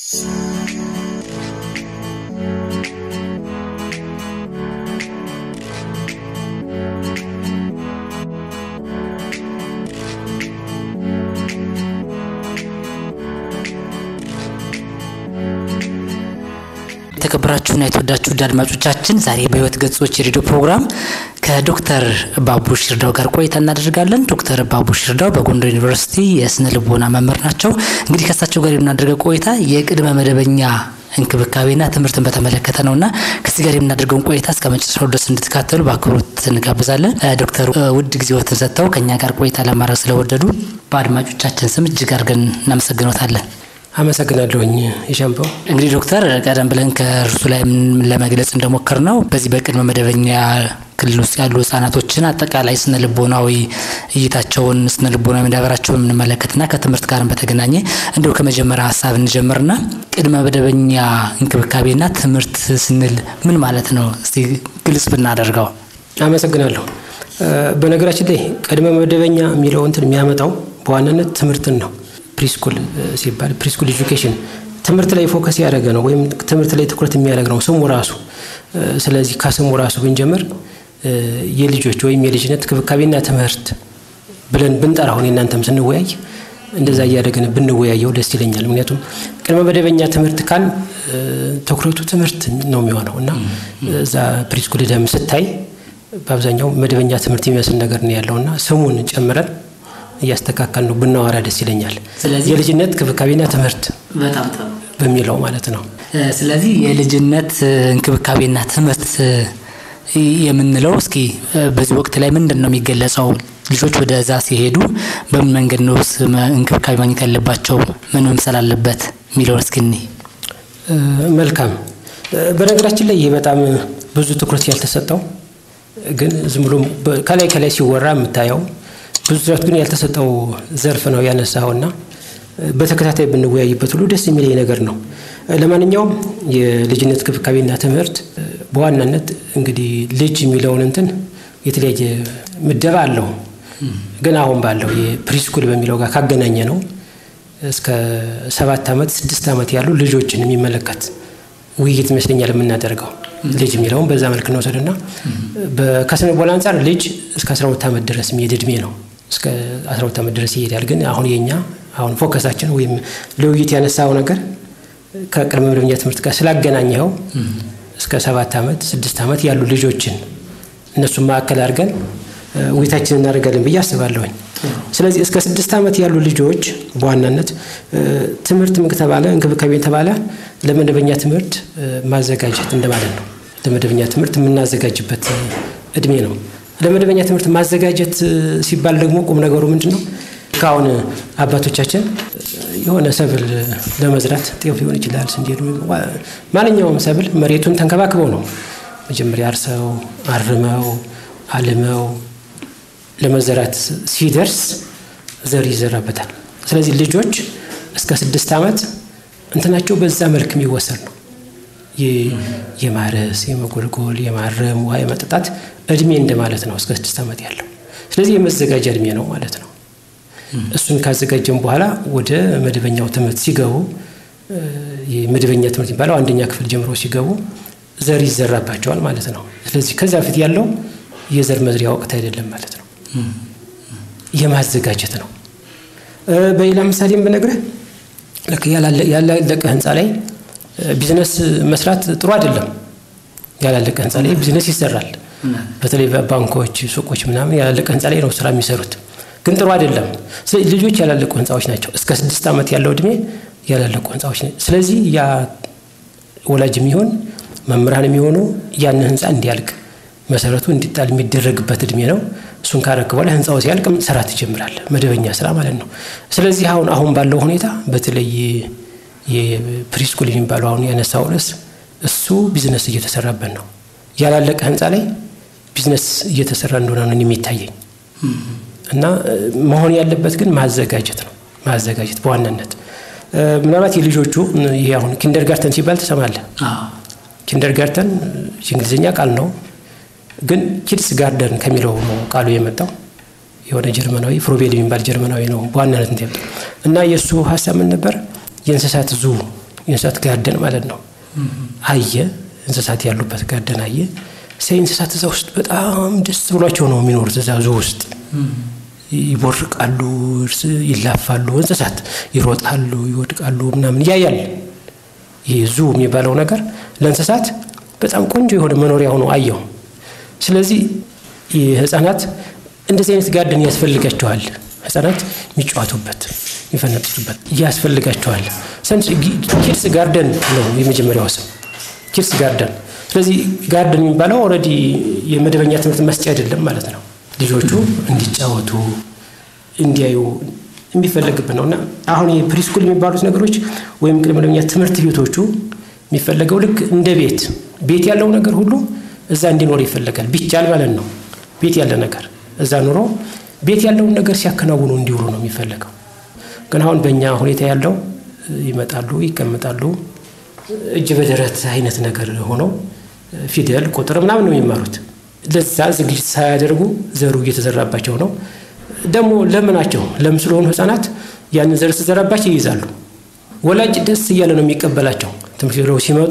የተከበራችሁና የተወዳችሁ ውድ አድማጮቻችን ዛሬ በህይወት ገጾች የሬዲዮ ፕሮግራም ከዶክተር ባቡሽ ይርዳው ጋር ቆይታ እናደርጋለን። ዶክተር ባቡሽ ይርዳው በጎንደር ዩኒቨርሲቲ የስነ ልቦና መምህር ናቸው። እንግዲህ ከእሳቸው ጋር የምናደርገው ቆይታ የቅድመ መደበኛ እንክብካቤና ትምህርትን በተመለከተ ነውና ከዚህ ጋር የምናደርገውን ቆይታ እስከ መጨረሻው ድረስ እንድትካተሉ በአክብሮት እንጋብዛለን። ዶክተር ውድ ጊዜዎትን ሰጥተው ከእኛ ጋር ቆይታ ለማድረግ ስለወደዱ በአድማጮቻችን ስም እጅግ አድርገን እናመሰግኖታለን። አመሰግናለሁኝ የሻምበው እንግዲህ ዶክተር ቀደም ብለን ከእርሱ ላይ ለመግለጽ እንደሞከር ነው በዚህ በቅድመ መደበኛ ክልል ውስጥ ያሉ ህጻናቶችን አጠቃላይ ስነ ልቦናዊ እይታቸውን ስነ ልቦናዊ መዳበራቸውን የምንመለከትና ከትምህርት ጋርም በተገናኘ እንዲሁ ከመጀመሪያ ሀሳብ እንጀምርና ቅድመ መደበኛ እንክብካቤና ትምህርት ስንል ምን ማለት ነው? እስቲ ግልጽ ብናደርገው። አመሰግናለሁ። በነገራችን ላይ ቅድመ መደበኛ የሚለው እንትን የሚያመጣው በዋናነት ትምህርትን ነው። ፕሪስኩል ሲባል ፕሪስኩል ኤጁኬሽን ትምህርት ላይ ፎከስ ያደረገ ነው፣ ወይም ትምህርት ላይ ትኩረት የሚያደርግ ነው ስሙ ራሱ። ስለዚህ ከስሙ ራሱ ብንጀምር የልጆች ወይም የልጅነት ክብካቤና ትምህርት ብለን ብንጠራ አሁን የእናንተም ስንወያይ እንደዛ እያደረግን ብንወያየው ደስ ይለኛል። ምክንያቱም ቅድመ መደበኛ ትምህርት ካል ትኩረቱ ትምህርት ነው የሚሆነው እና እዛ ፕሪስኩል ደም ስታይ በአብዛኛው መደበኛ ትምህርት የሚመስል ነገር ነው ያለው እና ስሙን ጨምረን እያስተካከል ነው ብናወራ ደስ ይለኛል። የልጅነት ክብካቤና ትምህርት በሚለው ማለት ነው። ስለዚህ የልጅነት እንክብካቤና ትምህርት የምንለው እስኪ በዚህ ወቅት ላይ ምንድን ነው የሚገለጸው? ልጆች ወደዛ ሲሄዱ በምን መንገድ ነው እንክብካቤ ማግኘት ያለባቸው? ምን መምሰል አለበት የሚለውን እስኪ እኔ መልካም። በነገራችን ላይ ይህ በጣም ብዙ ትኩረት ያልተሰጠው ግን ዝም ብሎ ከላይ ከላይ ሲወራ የምታየው ብዙ ትኩረት ግን ያልተሰጠው ዘርፍ ነው ያነሳውና በተከታታይ ብንወያይበት ሁሉ ደስ የሚለኝ ነገር ነው። ለማንኛውም የልጅነት ክብካቤና ትምህርት በዋናነት እንግዲህ ልጅ የሚለውን እንትን የተለያየ ምደባ አለው። ግን አሁን ባለው የፕሪስኩል በሚለው ጋር ካገናኘ ነው እስከ ሰባት ዓመት ስድስት ዓመት ያሉ ልጆችን የሚመለከት ውይይት ይመስለኛል የምናደርገው። ልጅ የሚለውን በዛ መልክ እንወሰድና ከስነ ልቦና አንጻር ልጅ እስከ 12 ዓመት ድረስ የሚሄድ እድሜ ነው። እስከ 12 ዓመት ድረስ ይሄዳል። ግን አሁን የኛ አሁን ፎከሳችን ወይም ለውይይት ያነሳው ነገር ከቅድመ መደበኛ ትምህርት ጋር ስላገናኘኸው እስከ ሰባት ዓመት ስድስት ዓመት ያሉ ልጆችን እነሱን ማዕከል አድርገን ውይይታችን እናደርጋለን ብዬ አስባለሁኝ። ስለዚህ እስከ ስድስት ዓመት ያሉ ልጆች በዋናነት ትምህርት ተባለ እንክብካቤ ተባለ ለመደበኛ ትምህርት ማዘጋጀት እንደማለት ነው። ለመደበኛ ትምህርት የምናዘጋጅበት እድሜ ነው። ለመደበኛ ትምህርት ማዘጋጀት ሲባል ደግሞ ቁም ነገሩ ምንድን ነው? ከአሁን አባቶቻችን የሆነ ሰብል ለመዝራት ጤፍ ሊሆን ይችላል፣ ስንዴ፣ ማንኛውም ሰብል መሬቱን ተንከባክበው ነው መጀመሪያ አርሰው አርመው አልመው ለመዘራት ሲደርስ ዘር ይዘራበታል። ስለዚህ ልጆች እስከ ስድስት ዓመት እንትናቸው በዛ መልክ የሚወሰድ ነው። የማረስ የመጎልጎል፣ የማረም፣ ውሃ የመጠጣት እድሜ እንደማለት ነው እስከ ስድስት ዓመት ያለው። ስለዚህ የመዘጋጃ እድሜ ነው ማለት ነው። እሱን ካዘጋጀም በኋላ ወደ መደበኛው ትምህርት ሲገቡ የመደበኛ ትምህርት የሚባለው አንደኛ ክፍል ጀምሮ ሲገቡ ዘር ይዘራባቸዋል ማለት ነው። ስለዚህ ከዚያ በፊት ያለው የዘር መዝሪያ ወቅት አይደለም ማለት ነው። የማዘጋጀት ነው። በሌላ ምሳሌም ብነግርህ ልክ ያላለቀ ህንፃ ላይ ቢዝነስ መስራት ጥሩ አይደለም። ያላለቀ ህንፃ ላይ ቢዝነስ ይሰራል። በተለይ ባንኮች፣ ሱቆች ምናምን ያላለቀ ህንፃ ላይ ነው ስራ የሚሰሩት፣ ግን ጥሩ አይደለም። ስለዚህ ልጆች ያላለቁ ህንፃዎች ናቸው። እስከ ስድስት ዓመት ያለው እድሜ ያላለቁ ህንፃዎች ናቸው። ስለዚህ ያ ወላጅ የሚሆን መምህራን የሚሆኑ ያን ህንፃ እንዲያልቅ መሰረቱ እንዲጣል የሚደረግበት እድሜ ነው። እሱን ካረክ በኋላ ህንፃው ሲያልቅ ስራ ትጀምራለህ፣ መደበኛ ስራ ማለት ነው። ስለዚህ አሁን አሁን ባለው ሁኔታ በተለይ የፕሪስኩል የሚባለው አሁን ያነሳው ርዕስ እሱ ቢዝነስ እየተሰራበት ነው። ያላለቀ ህንፃ ላይ ቢዝነስ እየተሰራ እንደሆነ ነው የሚታየኝ እና መሆን ያለበት ግን ማዘጋጀት ነው። ማዘጋጀት በዋናነት ምናልባት የልጆቹ ይሄ አሁን ኪንደርጋርተን ሲባል ትሰማለህ። ኪንደርጋርተን የእንግሊዝኛ ቃል ነው ግን ኪድስ ጋርደን ከሚለው ነው ቃሉ የመጣው። የሆነ ጀርመናዊ ፍሮቤል የሚባል ጀርመናዊ ነው በዋናነት እንት እና የእሱ ሀሳብ ምን ነበር? የእንስሳት ዙ የእንስሳት ጋርደን ማለት ነው። አየ እንስሳት ያሉበት ጋርደን አየ። ሳይ እንስሳት እዛ ውስጥ በጣም ደስ ብሏቸው ነው የሚኖሩት። እዛ ዙ ውስጥ ይቦርቃሉ፣ ይላፋሉ፣ እንስሳት ይሮጣሉ፣ ይወድቃሉ ምናምን እያያል። ይህ ዙ የሚባለው ነገር ለእንስሳት በጣም ቆንጆ የሆነ መኖሪያ ሆኖ አየው። ስለዚህ ህጻናት እንደዚህ አይነት ጋርደን ያስፈልጋቸዋል። ህጻናት የሚጫወቱበት የሚፈነጥሱበት ያስፈልጋቸዋል። ኪድስ ጋርደን ነው የመጀመሪያው ስም ኪድስ ጋርደን። ስለዚህ ጋርደን የሚባለው ኦልሬዲ የመደበኛ ትምህርት መስጫ አይደለም ማለት ነው። ልጆቹ እንዲጫወቱ እንዲያዩ የሚፈለግብን ነው እና አሁን የፕሪስኩል የሚባሉት ነገሮች ወይም ቅድመ መደበኛ ትምህርት ቤቶቹ የሚፈለገው ልክ እንደ ቤት ቤት ያለው ነገር ሁሉ እዛ እንዲኖር ይፈለጋል። ቢቻል ማለት ነው። ቤት ያለ ነገር እዛ ኑሮ ቤት ያለውን ነገር ሲያከናውኑ እንዲውሉ ነው የሚፈለገው። ግን አሁን በእኛ ሁኔታ ያለው ይመጣሉ፣ ይቀመጣሉ፣ እጅ በደረት አይነት ነገር ሆነው ፊደል፣ ቁጥር ምናምን ነው የሚማሩት። ለዛ ዝግጅት ሳያደርጉ ዘሩ እየተዘራባቸው ነው። ደግሞ ለምናቸው ለም ስለሆኑ ህጻናት ያንን ዘር ሲዘራባቸው ይይዛሉ። ወላጅ ደስ እያለ ነው የሚቀበላቸው። ትምህርት ብለው ሲመጡ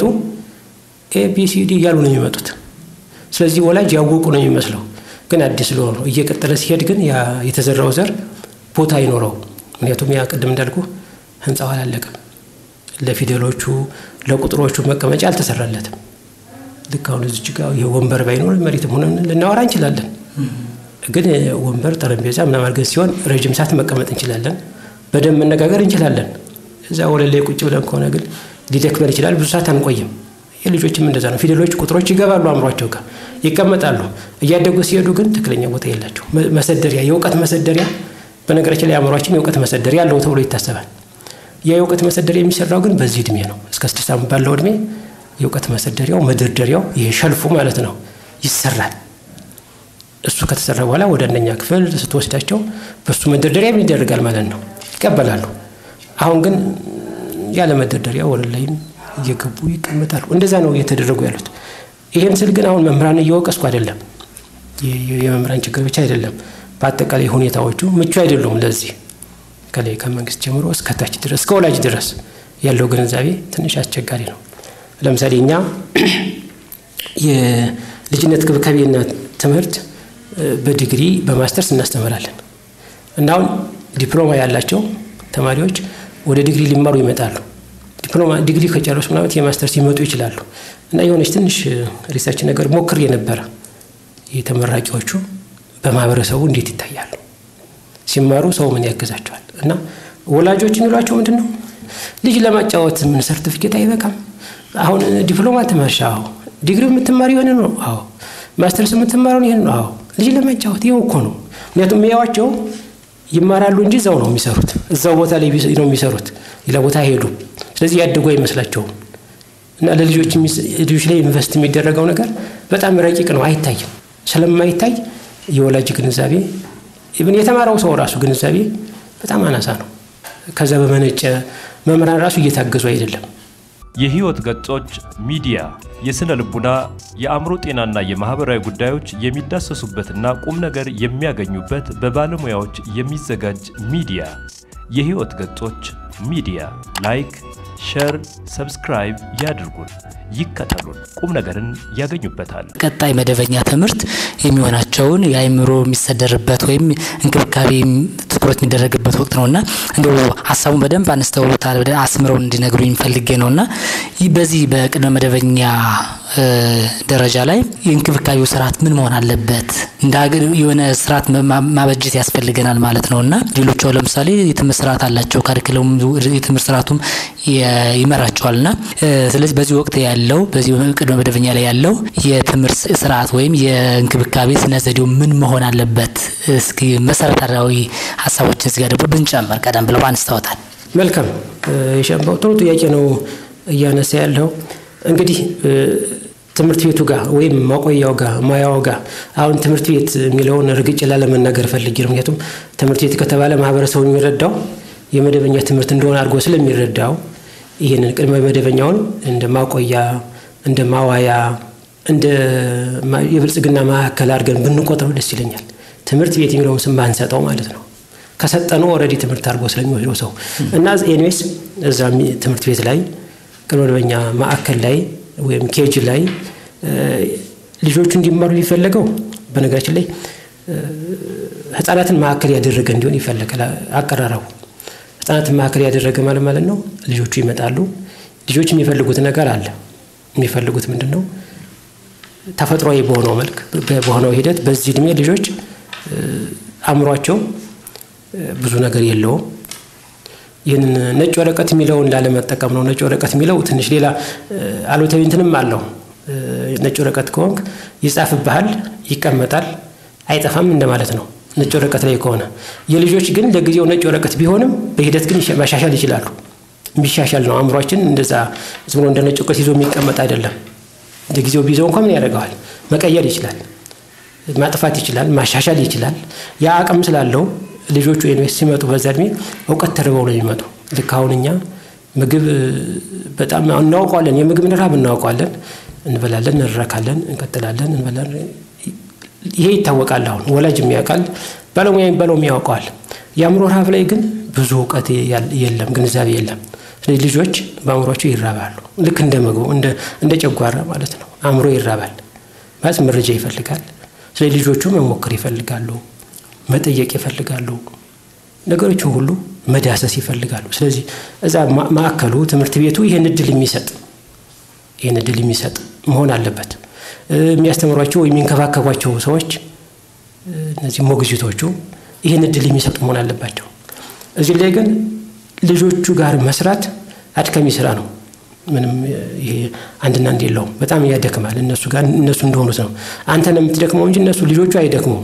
ኤቢሲዲ እያሉ ነው የሚመጡት። ስለዚህ ወላጅ ያወቁ ነው የሚመስለው፣ ግን አዲስ ስለሆኑ እየቀጠለ ሲሄድ ግን የተዘራው ዘር ቦታ አይኖረው። ምክንያቱም ያ ቅድም እንዳልኩ ህንፃው አላለቀም። ለፊደሎቹ ለቁጥሮቹ መቀመጫ አልተሰራለትም። ልክ አሁን እዚች ጋ ይህ ወንበር ባይኖር መሬትም ሆነን ልናወራ እንችላለን። ግን ወንበር ጠረጴዛ ምናምን አድርገን ሲሆን ረዥም ሰዓት መቀመጥ እንችላለን። በደንብ መነጋገር እንችላለን። እዛ ወለል ላይ ቁጭ ብለን ከሆነ ግን ሊደክመን ይችላል። ብዙ ሰዓት አንቆይም። የልጆችም እንደዛ ነው። ፊደሎች፣ ቁጥሮች ይገባሉ አእምሯቸው ጋር ይቀመጣሉ። እያደጉ ሲሄዱ ግን ትክክለኛ ቦታ የላቸው። መሰደሪያ፣ የእውቀት መሰደሪያ በነገራችን ላይ አእምሯችን የእውቀት መሰደሪያ አለው ተብሎ ይታሰባል። ያ የእውቀት መሰደሪያ የሚሰራው ግን በዚህ እድሜ ነው። እስከ ስድስት ዓመት ባለው እድሜ የእውቀት መሰደሪያው መደርደሪያው፣ ይሄ ሸልፉ ማለት ነው ይሰራል። እሱ ከተሰራ በኋላ ወደ አንደኛ ክፍል ስትወስዳቸው በእሱ መደርደሪያ ምን ይደረጋል ማለት ነው ይቀበላሉ። አሁን ግን ያለ መደርደሪያ ወለል ላይም እየገቡ ይቀመጣሉ። እንደዛ ነው እየተደረጉ ያሉት። ይህን ስል ግን አሁን መምህራን እየወቀስኩ አይደለም። የመምህራን ችግር ብቻ አይደለም። በአጠቃላይ ሁኔታዎቹ ምቹ አይደሉም። ለዚህ ከላይ ከመንግስት ጀምሮ እስከ ታች ድረስ እስከ ወላጅ ድረስ ያለው ግንዛቤ ትንሽ አስቸጋሪ ነው። ለምሳሌ እኛ የልጅነት ክብካቤና ትምህርት በዲግሪ በማስተርስ እናስተምራለን እና አሁን ዲፕሎማ ያላቸው ተማሪዎች ወደ ዲግሪ ሊማሩ ይመጣሉ። ዲፕሎማ ዲግሪ ከጨረሱ ምናምን የማስተርስ ይመጡ ይችላሉ። እና የሆነች ትንሽ ሪሰርች ነገር ሞክር የነበረ የተመራቂዎቹ በማህበረሰቡ እንዴት ይታያሉ ሲማሩ ሰው ምን ያግዛቸዋል? እና ወላጆች የሚሏቸው ምንድን ነው ልጅ ለማጫወት ምን ሰርቲፊኬት አይበቃም? አሁን ዲፕሎማ ትመርሻ? አዎ። ዲግሪ የምትማር የሆነ ነው? አዎ። ማስተርስ የምትማረውን ይህን ነው? አዎ። ልጅ ለማጫወት ይኸው እኮ ነው። ምክንያቱም የሚያዋቸው ይማራሉ እንጂ እዛው ነው የሚሰሩት። እዛው ቦታ ላይ ነው የሚሰሩት፣ ሌላ ቦታ አይሄዱም። ስለዚህ ያደጉ አይመስላቸውም። እና ለልጆች ልጆች ላይ ኢንቨስት የሚደረገው ነገር በጣም ረቂቅ ነው፣ አይታይም። ስለማይታይ የወላጅ ግንዛቤ ኢብን የተማረው ሰው ራሱ ግንዛቤ በጣም አናሳ ነው። ከዛ በመነጨ መምህራን ራሱ እየታገዙ አይደለም። የህይወት ገጾች ሚዲያ የስነ ልቡና፣ የአእምሮ ጤናና የማህበራዊ ጉዳዮች የሚዳሰሱበትና ቁም ነገር የሚያገኙበት በባለሙያዎች የሚዘጋጅ ሚዲያ። የህይወት ገጾች ሚዲያ ላይክ፣ ሸር፣ ሰብስክራይብ ያድርጉን፣ ይከተሉን፣ ቁም ነገርን ያገኙበታል። ቀጣይ መደበኛ ትምህርት የሚሆናቸውን የአእምሮ የሚሰደርበት ወይም እንክብካቤ ትኩረት የሚደረግበት ወቅት ነውና እንዲሁ ሀሳቡን በደንብ አነስተውታል አስምረው እንዲነግሩኝ ፈልጌ ነውና ይህ በዚህ በቅድመ መደበኛ ደረጃ ላይ የእንክብካቤው ስርዓት ምን መሆን አለበት? እንደ ሀገር የሆነ ስርዓት ማበጀት ያስፈልገናል ማለት ነው እና ሌሎቹ ለምሳሌ የትምህርት ስርዓት አላቸው። ካሪክለሙም የትምህርት ስርዓቱም ይመራቸዋል እና ስለዚህ በዚህ ወቅት ያለው በዚህ ቅድመ መደበኛ ላይ ያለው የትምህርት ስርዓት ወይም የእንክብካቤ ስነ ዘዴው ምን መሆን አለበት? እስኪ መሰረታዊ ሀሳቦችን እዚጋ ደግሞ ብንጨምር ቀደም ብለው አንስተውታል። መልካም የሸንባው ጥሩ ጥያቄ ነው እያነሳ ያለው እንግዲህ ትምህርት ቤቱ ጋር ወይም ማቆያው ጋር ማያው ጋር አሁን ትምህርት ቤት የሚለውን ርግጭ ላለመናገር ፈልጌ ነው። ምክንያቱም ትምህርት ቤት ከተባለ ማህበረሰቡ የሚረዳው የመደበኛ ትምህርት እንደሆነ አድርጎ ስለሚረዳው ይህንን ቅድመ መደበኛውን እንደ ማቆያ፣ እንደ ማዋያ፣ እንደ የብልጽግና ማዕከል አድርገን ብንቆጥረው ደስ ይለኛል። ትምህርት ቤት የሚለውን ስም ባንሰጠው ማለት ነው። ከሰጠነው ኦልሬዲ ትምህርት አድርጎ ስለሚወስደው ሰው እና ኤኒዌይስ እዛ ትምህርት ቤት ላይ ቅድመ መደበኛ ማዕከል ላይ ወይም ኬጅ ላይ ልጆቹ እንዲማሩ የሚፈለገው በነገራችን ላይ ህጻናትን ማዕከል ያደረገ እንዲሆን ይፈለጋል። አቀራረቡ ህጻናትን ማዕከል ያደረገ ማለት ማለት ነው። ልጆቹ ይመጣሉ። ልጆች የሚፈልጉት ነገር አለ። የሚፈልጉት ምንድን ነው? ተፈጥሯዊ በሆነው መልክ በሆነው ሂደት በዚህ እድሜ ልጆች አእምሯቸው ብዙ ነገር የለውም። ይህንን ነጭ ወረቀት የሚለውን ላለመጠቀም ነው። ነጭ ወረቀት የሚለው ትንሽ ሌላ አሉታዊ እንትንም አለው። ነጭ ወረቀት ከሆንክ ይጻፍብሃል፣ ይቀመጣል፣ አይጠፋም እንደማለት ነው። ነጭ ወረቀት ላይ ከሆነ የልጆች ግን ለጊዜው ነጭ ወረቀት ቢሆንም በሂደት ግን ማሻሻል ይችላሉ። የሚሻሻል ነው። አእምሯችን እንደዛ ዝም ብሎ እንደ ነጭ ወረቀት ይዞ የሚቀመጥ አይደለም። ለጊዜው ቢይዘው እንኳ ምን ያደርገዋል? መቀየር ይችላል፣ ማጥፋት ይችላል፣ ማሻሻል ይችላል። ያ አቅም ስላለው ልጆቹ ዩኒቨርስቲ ሲመጡ በዛ እድሜ እውቀት ተርበው ነው የሚመጡ። ልክ አሁን እኛ ምግብ በጣም እናውቀዋለን፣ የምግብን ረሃብ እናውቀዋለን። እንበላለን፣ እንረካለን፣ እንቀጥላለን፣ እንበላለን። ይሄ ይታወቃል። አሁን ወላጅ የሚያውቃል፣ ባለሙያ የሚባለውም ያውቀዋል። የአእምሮ ረሃብ ላይ ግን ብዙ እውቀት የለም፣ ግንዛቤ የለም። ስለዚህ ልጆች በአእምሯቸው ይራባሉ። ልክ እንደ ምግቡ እንደ ጨጓራ ማለት ነው። አእምሮ ይራባል ማለት መረጃ ይፈልጋል። ስለዚህ ልጆቹ መሞከር ይፈልጋሉ፣ መጠየቅ ይፈልጋሉ፣ ነገሮችን ሁሉ መዳሰስ ይፈልጋሉ። ስለዚህ እዛ ማዕከሉ ትምህርት ቤቱ ይህን እድል የሚሰጥ ይህን እድል የሚሰጥ መሆን አለበት። የሚያስተምሯቸው ወይም የሚንከባከቧቸው ሰዎች እነዚህ ሞግዚቶቹ ይህን እድል የሚሰጡ መሆን አለባቸው። እዚህ ላይ ግን ልጆቹ ጋር መስራት አድካሚ ስራ ነው። ምንም ይሄ አንድና አንድ የለውም። በጣም ያደክማል። እነሱ ጋር እነሱ እንደሆኑት ነው። አንተ ነው የምትደክመው እንጂ እነሱ ልጆቹ አይደክሙም።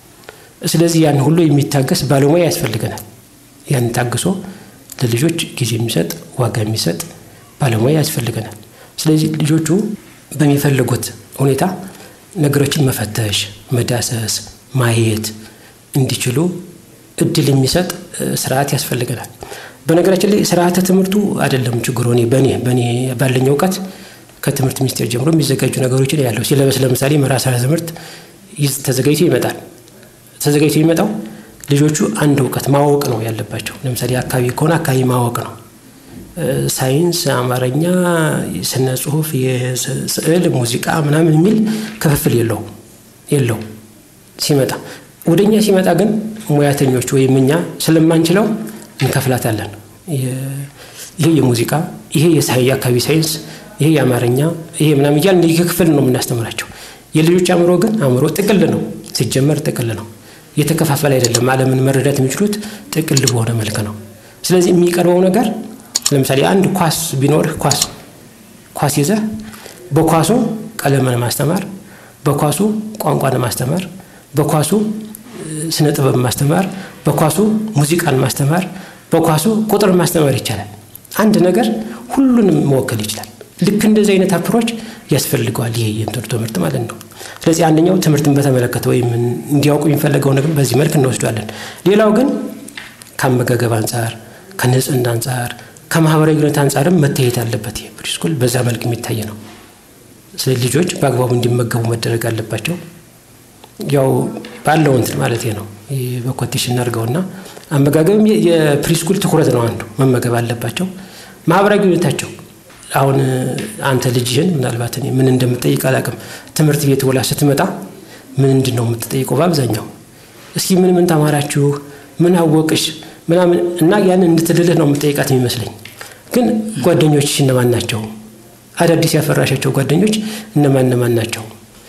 ስለዚህ ያን ሁሉ የሚታገስ ባለሙያ ያስፈልገናል። ያን ታግሶ ለልጆች ጊዜ የሚሰጥ ዋጋ የሚሰጥ ባለሙያ ያስፈልገናል። ስለዚህ ልጆቹ በሚፈልጉት ሁኔታ ነገሮችን መፈተሽ፣ መዳሰስ፣ ማየት እንዲችሉ እድል የሚሰጥ ስርዓት ያስፈልገናል። በነገራችን ላይ ስርዓተ ትምህርቱ አይደለም ችግሩ። እኔ በእኔ በእኔ ባለኝ እውቀት ከትምህርት ሚኒስቴር ጀምሮ የሚዘጋጁ ነገሮችን ያለው ሲለበስ ለምሳሌ መራሰረ ትምህርት ተዘጋጅቶ ይመጣል። ተዘጋጅቶ የሚመጣው ልጆቹ አንድ እውቀት ማወቅ ነው ያለባቸው። ለምሳሌ አካባቢ ከሆነ አካባቢ ማወቅ ነው። ሳይንስ፣ አማርኛ፣ ስነ ጽሁፍ፣ የስዕል፣ ሙዚቃ ምናምን የሚል ክፍፍል የለው የለው ሲመጣ ወደ እኛ ሲመጣ ግን ሙያተኞች ወይም እኛ ስለማንችለው እንከፍላታለን። ይሄ የሙዚቃ ይሄ የአካባቢ ሳይንስ ይሄ የአማርኛ ይሄ ምናምን እያልን ክፍል ነው የምናስተምራቸው። የልጆች አእምሮ ግን አእምሮ ጥቅል ነው፣ ሲጀመር ጥቅል ነው። የተከፋፈለ አይደለም። ዓለምን መረዳት የሚችሉት ጥቅል በሆነ መልክ ነው። ስለዚህ የሚቀርበው ነገር ለምሳሌ አንድ ኳስ ቢኖርህ ኳስ ኳስ ይዘህ በኳሱ ቀለምን ማስተማር፣ በኳሱ ቋንቋን ማስተማር፣ በኳሱ ስነ ጥበብ ማስተማር፣ በኳሱ ሙዚቃን ማስተማር፣ በኳሱ ቁጥር ማስተማር ይቻላል። አንድ ነገር ሁሉንም መወከል ይችላል። ልክ እንደዚህ አይነት አፕሮች ያስፈልገዋል ይሄ የእንትኑ ትምህርት ማለት ነው። ስለዚህ አንደኛው ትምህርትን በተመለከተ ወይም እንዲያውቁ የሚፈለገው ነገር በዚህ መልክ እንወስዷለን። ሌላው ግን ከአመጋገብ አንጻር፣ ከንጽህና አንጻር፣ ከማህበራዊ ግንኙነት አንጻርም መታየት አለበት። ይሄ ፕሪስኩል በዛ መልክ የሚታይ ነው። ስለዚህ ልጆች በአግባቡ እንዲመገቡ መደረግ አለባቸው። ያው ባለው እንትን ማለት ነው በኮቴሽን እናድርገውና አመጋገብም የፕሪስኩል ትኩረት ነው። አንዱ መመገብ አለባቸው። ማህበራዊ ግንኙነታቸው አሁን አንተ ልጅህን ምናልባት እኔ ምን እንደምጠይቅ አላውቅም። ትምህርት ቤት ውላ ስትመጣ ምንድን ነው የምትጠይቀው? በአብዛኛው እስኪ ምን ምን ተማራችሁ፣ ምን አወቅሽ ምናምን እና ያንን እንድትልልህ ነው የምጠይቃት የሚመስለኝ። ግን ጓደኞች እነማን ናቸው? አዳዲስ ያፈራሻቸው ጓደኞች እነማን እነማን ናቸው?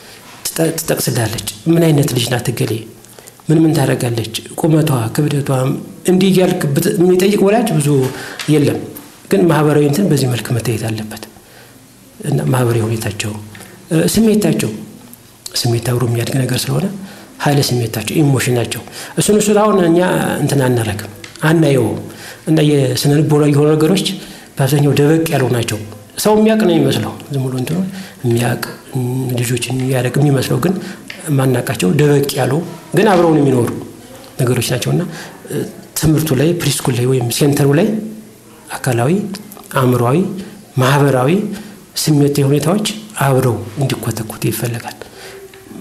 ትጠቅስላለች። ምን አይነት ልጅ ናት እገሌ? ምን ምን ታደርጋለች? ቁመቷ፣ ክብደቷ እንዲህ እያልክ የሚጠይቅ ወላጅ ብዙ የለም። ግን ማህበራዊ እንትን በዚህ መልክ መታየት አለበት እና ማህበራዊ ሁኔታቸው፣ ስሜታቸው ስሜት አብሮ የሚያድግ ነገር ስለሆነ ኃይለ ስሜታቸው፣ ኢሞሽናቸው እሱን እሱን አሁን እኛ እንትን አናረግም አናየውም። እና የስነ ልቦናዊ የሆኑ ነገሮች በአብዛኛው ደበቅ ያሉ ናቸው። ሰው የሚያውቅ ነው የሚመስለው ዝም ብሎ እንትኑ የሚያውቅ ልጆችን የሚያደርግ የሚመስለው ግን ማናቃቸው ደበቅ ያሉ ግን አብረውን የሚኖሩ ነገሮች ናቸው እና ትምህርቱ ላይ ፕሪስኩል ላይ ወይም ሴንተሩ ላይ አካላዊ፣ አእምሯዊ፣ ማህበራዊ ስሜታዊ ሁኔታዎች አብረው እንዲኮተኩት ይፈለጋል።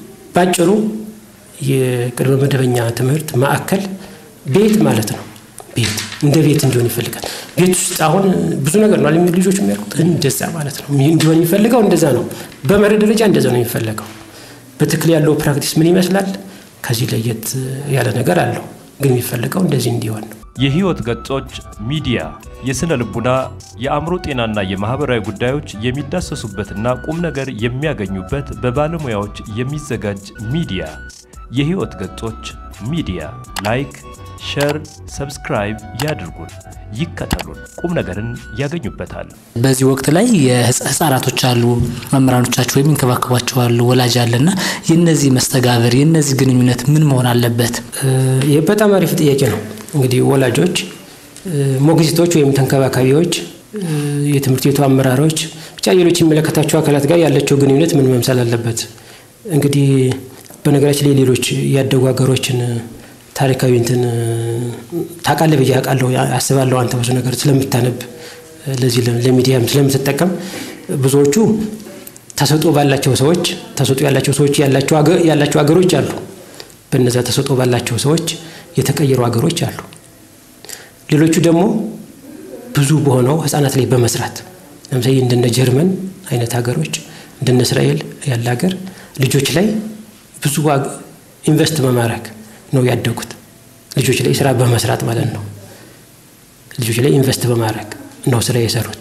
ባጭሩ የቅድመ መደበኛ ትምህርት ማዕከል ቤት ማለት ነው። ቤት እንደ ቤት እንዲሆን ይፈልጋል። ቤት ውስጥ አሁን ብዙ ነገር ነው የሚሉ ልጆች የሚያውቁት እንደዛ ማለት ነው እንዲሆን የሚፈልገው እንደዛ ነው። በመርህ ደረጃ እንደዛ ነው የሚፈለገው። በትክክል ያለው ፕራክቲስ ምን ይመስላል? ከዚህ ለየት ያለ ነገር አለው፣ ግን የሚፈልገው እንደዚህ እንዲሆን ነው። የህይወት ገጾች ሚዲያ የስነ ልቡና፣ የአእምሮ ጤናና የማህበራዊ ጉዳዮች የሚዳሰሱበትና ቁም ነገር የሚያገኙበት በባለሙያዎች የሚዘጋጅ ሚዲያ። የህይወት ገጾች ሚዲያ ላይክ፣ ሸር፣ ሰብስክራይብ ያድርጉን፣ ይከተሉን፣ ቁም ነገርን ያገኙበታል። በዚህ ወቅት ላይ የህፃናቶች አሉ፣ መምህራኖቻቸው የሚንከባከቧቸው አሉ፣ ወላጅ አለና የነዚህ መስተጋብር የነዚህ ግንኙነት ምን መሆን አለበት? ይህ በጣም አሪፍ ጥያቄ ነው። እንግዲህ ወላጆች፣ ሞግዚቶች ወይም ተንከባካቢዎች፣ የትምህርት ቤቱ አመራሮች፣ ብቻ ሌሎች የሚመለከታቸው አካላት ጋር ያላቸው ግንኙነት ምን መምሰል አለበት? እንግዲህ በነገራችን ላይ ሌሎች ያደጉ ሀገሮችን ታሪካዊ እንትን ታውቃለህ ብዬ አውቃለሁ አስባለሁ። አንተ ብዙ ነገር ስለምታነብ ለዚህ ለሚዲያም ስለምትጠቀም ብዙዎቹ ተሰጥኦ ባላቸው ሰዎች ተሰጥኦ ያላቸው ሰዎች ያላቸው ሀገሮች አሉ። በነዛ ተሰጥኦ ባላቸው ሰዎች የተቀየሩ ሀገሮች አሉ። ሌሎቹ ደግሞ ብዙ በሆነው ህጻናት ላይ በመስራት ለምሳሌ እንደነ ጀርመን አይነት ሀገሮች እንደነ እስራኤል ያለ ሀገር ልጆች ላይ ብዙ ኢንቨስት በማድረግ ነው ያደጉት። ልጆች ላይ ስራ በመስራት ማለት ነው። ልጆች ላይ ኢንቨስት በማድረግ ነው ስራ የሰሩት።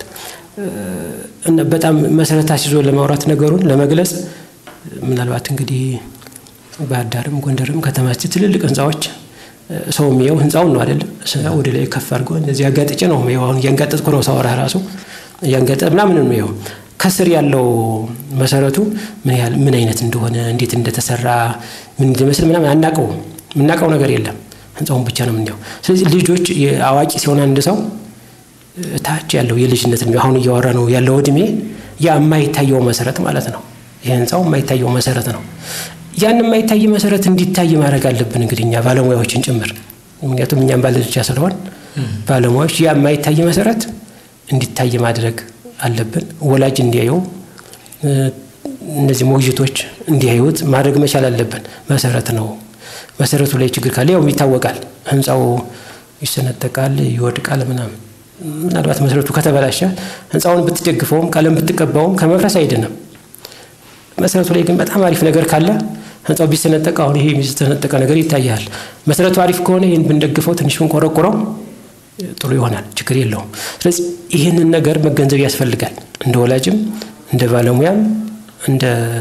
በጣም መሰረት አስይዞ ለማውራት ነገሩን ለመግለጽ ምናልባት እንግዲህ ባህር ዳርም ጎንደርም ከተማ ትልልቅ ህንፃዎች ሰው የሚየው ህንፃውን ነው አይደለም፣ ወደ ላይ ከፍ አድርጎ እንደዚህ ያጋጥጭ ነው የሚየው። አሁን እያንጋጠጥኩ ነው ሳወራ ራሱ እያንጋጠ ምናምን ነው የሚየው። ከስር ያለው መሰረቱ ምን ያህል ምን አይነት እንደሆነ እንዴት እንደተሰራ ምን እንደመስል ምናምን አናውቀውም። የምናውቀው ነገር የለም። ህንፃውን ብቻ ነው የምናየው። ስለዚህ ልጆች አዋቂ ሲሆን አንድ ሰው ታች ያለው የልጅነት እድሜ አሁን እያወራ ነው ያለው እድሜ ያ የማይታየው መሰረት ማለት ነው። ይህ ህንፃው የማይታየው መሰረት ነው። ያን የማይታይ መሰረት እንዲታይ ማድረግ አለብን እንግዲህ እኛ ባለሙያዎችን ጭምር ምክንያቱም እኛም ባለ ብቻ ስለሆን ባለሙያዎች ያ የማይታይ መሰረት እንዲታይ ማድረግ አለብን። ወላጅ እንዲያየው እነዚህ ሞግዚቶች እንዲያዩት ማድረግ መቻል አለብን። መሰረት ነው። መሰረቱ ላይ ችግር ካለ ያው ይታወቃል። ህንፃው ይሰነጠቃል፣ ይወድቃል ምናምን። ምናልባት መሰረቱ ከተበላሸ ህንፃውን ብትደግፈውም ቀለም ብትቀባውም ከመፍረስ አይድንም። መሰረቱ ላይ ግን በጣም አሪፍ ነገር ካለ ህንፃው ቢሰነጠቅ አሁን ይሄ የሚሰነጠቀ ነገር ይታያል። መሰረቱ አሪፍ ከሆነ ይህን ብንደግፈው ትንሽ ብንቆረቆረው ጥሩ ይሆናል፣ ችግር የለውም። ስለዚህ ይህንን ነገር መገንዘብ ያስፈልጋል። እንደ ወላጅም እንደ ባለሙያም እንደ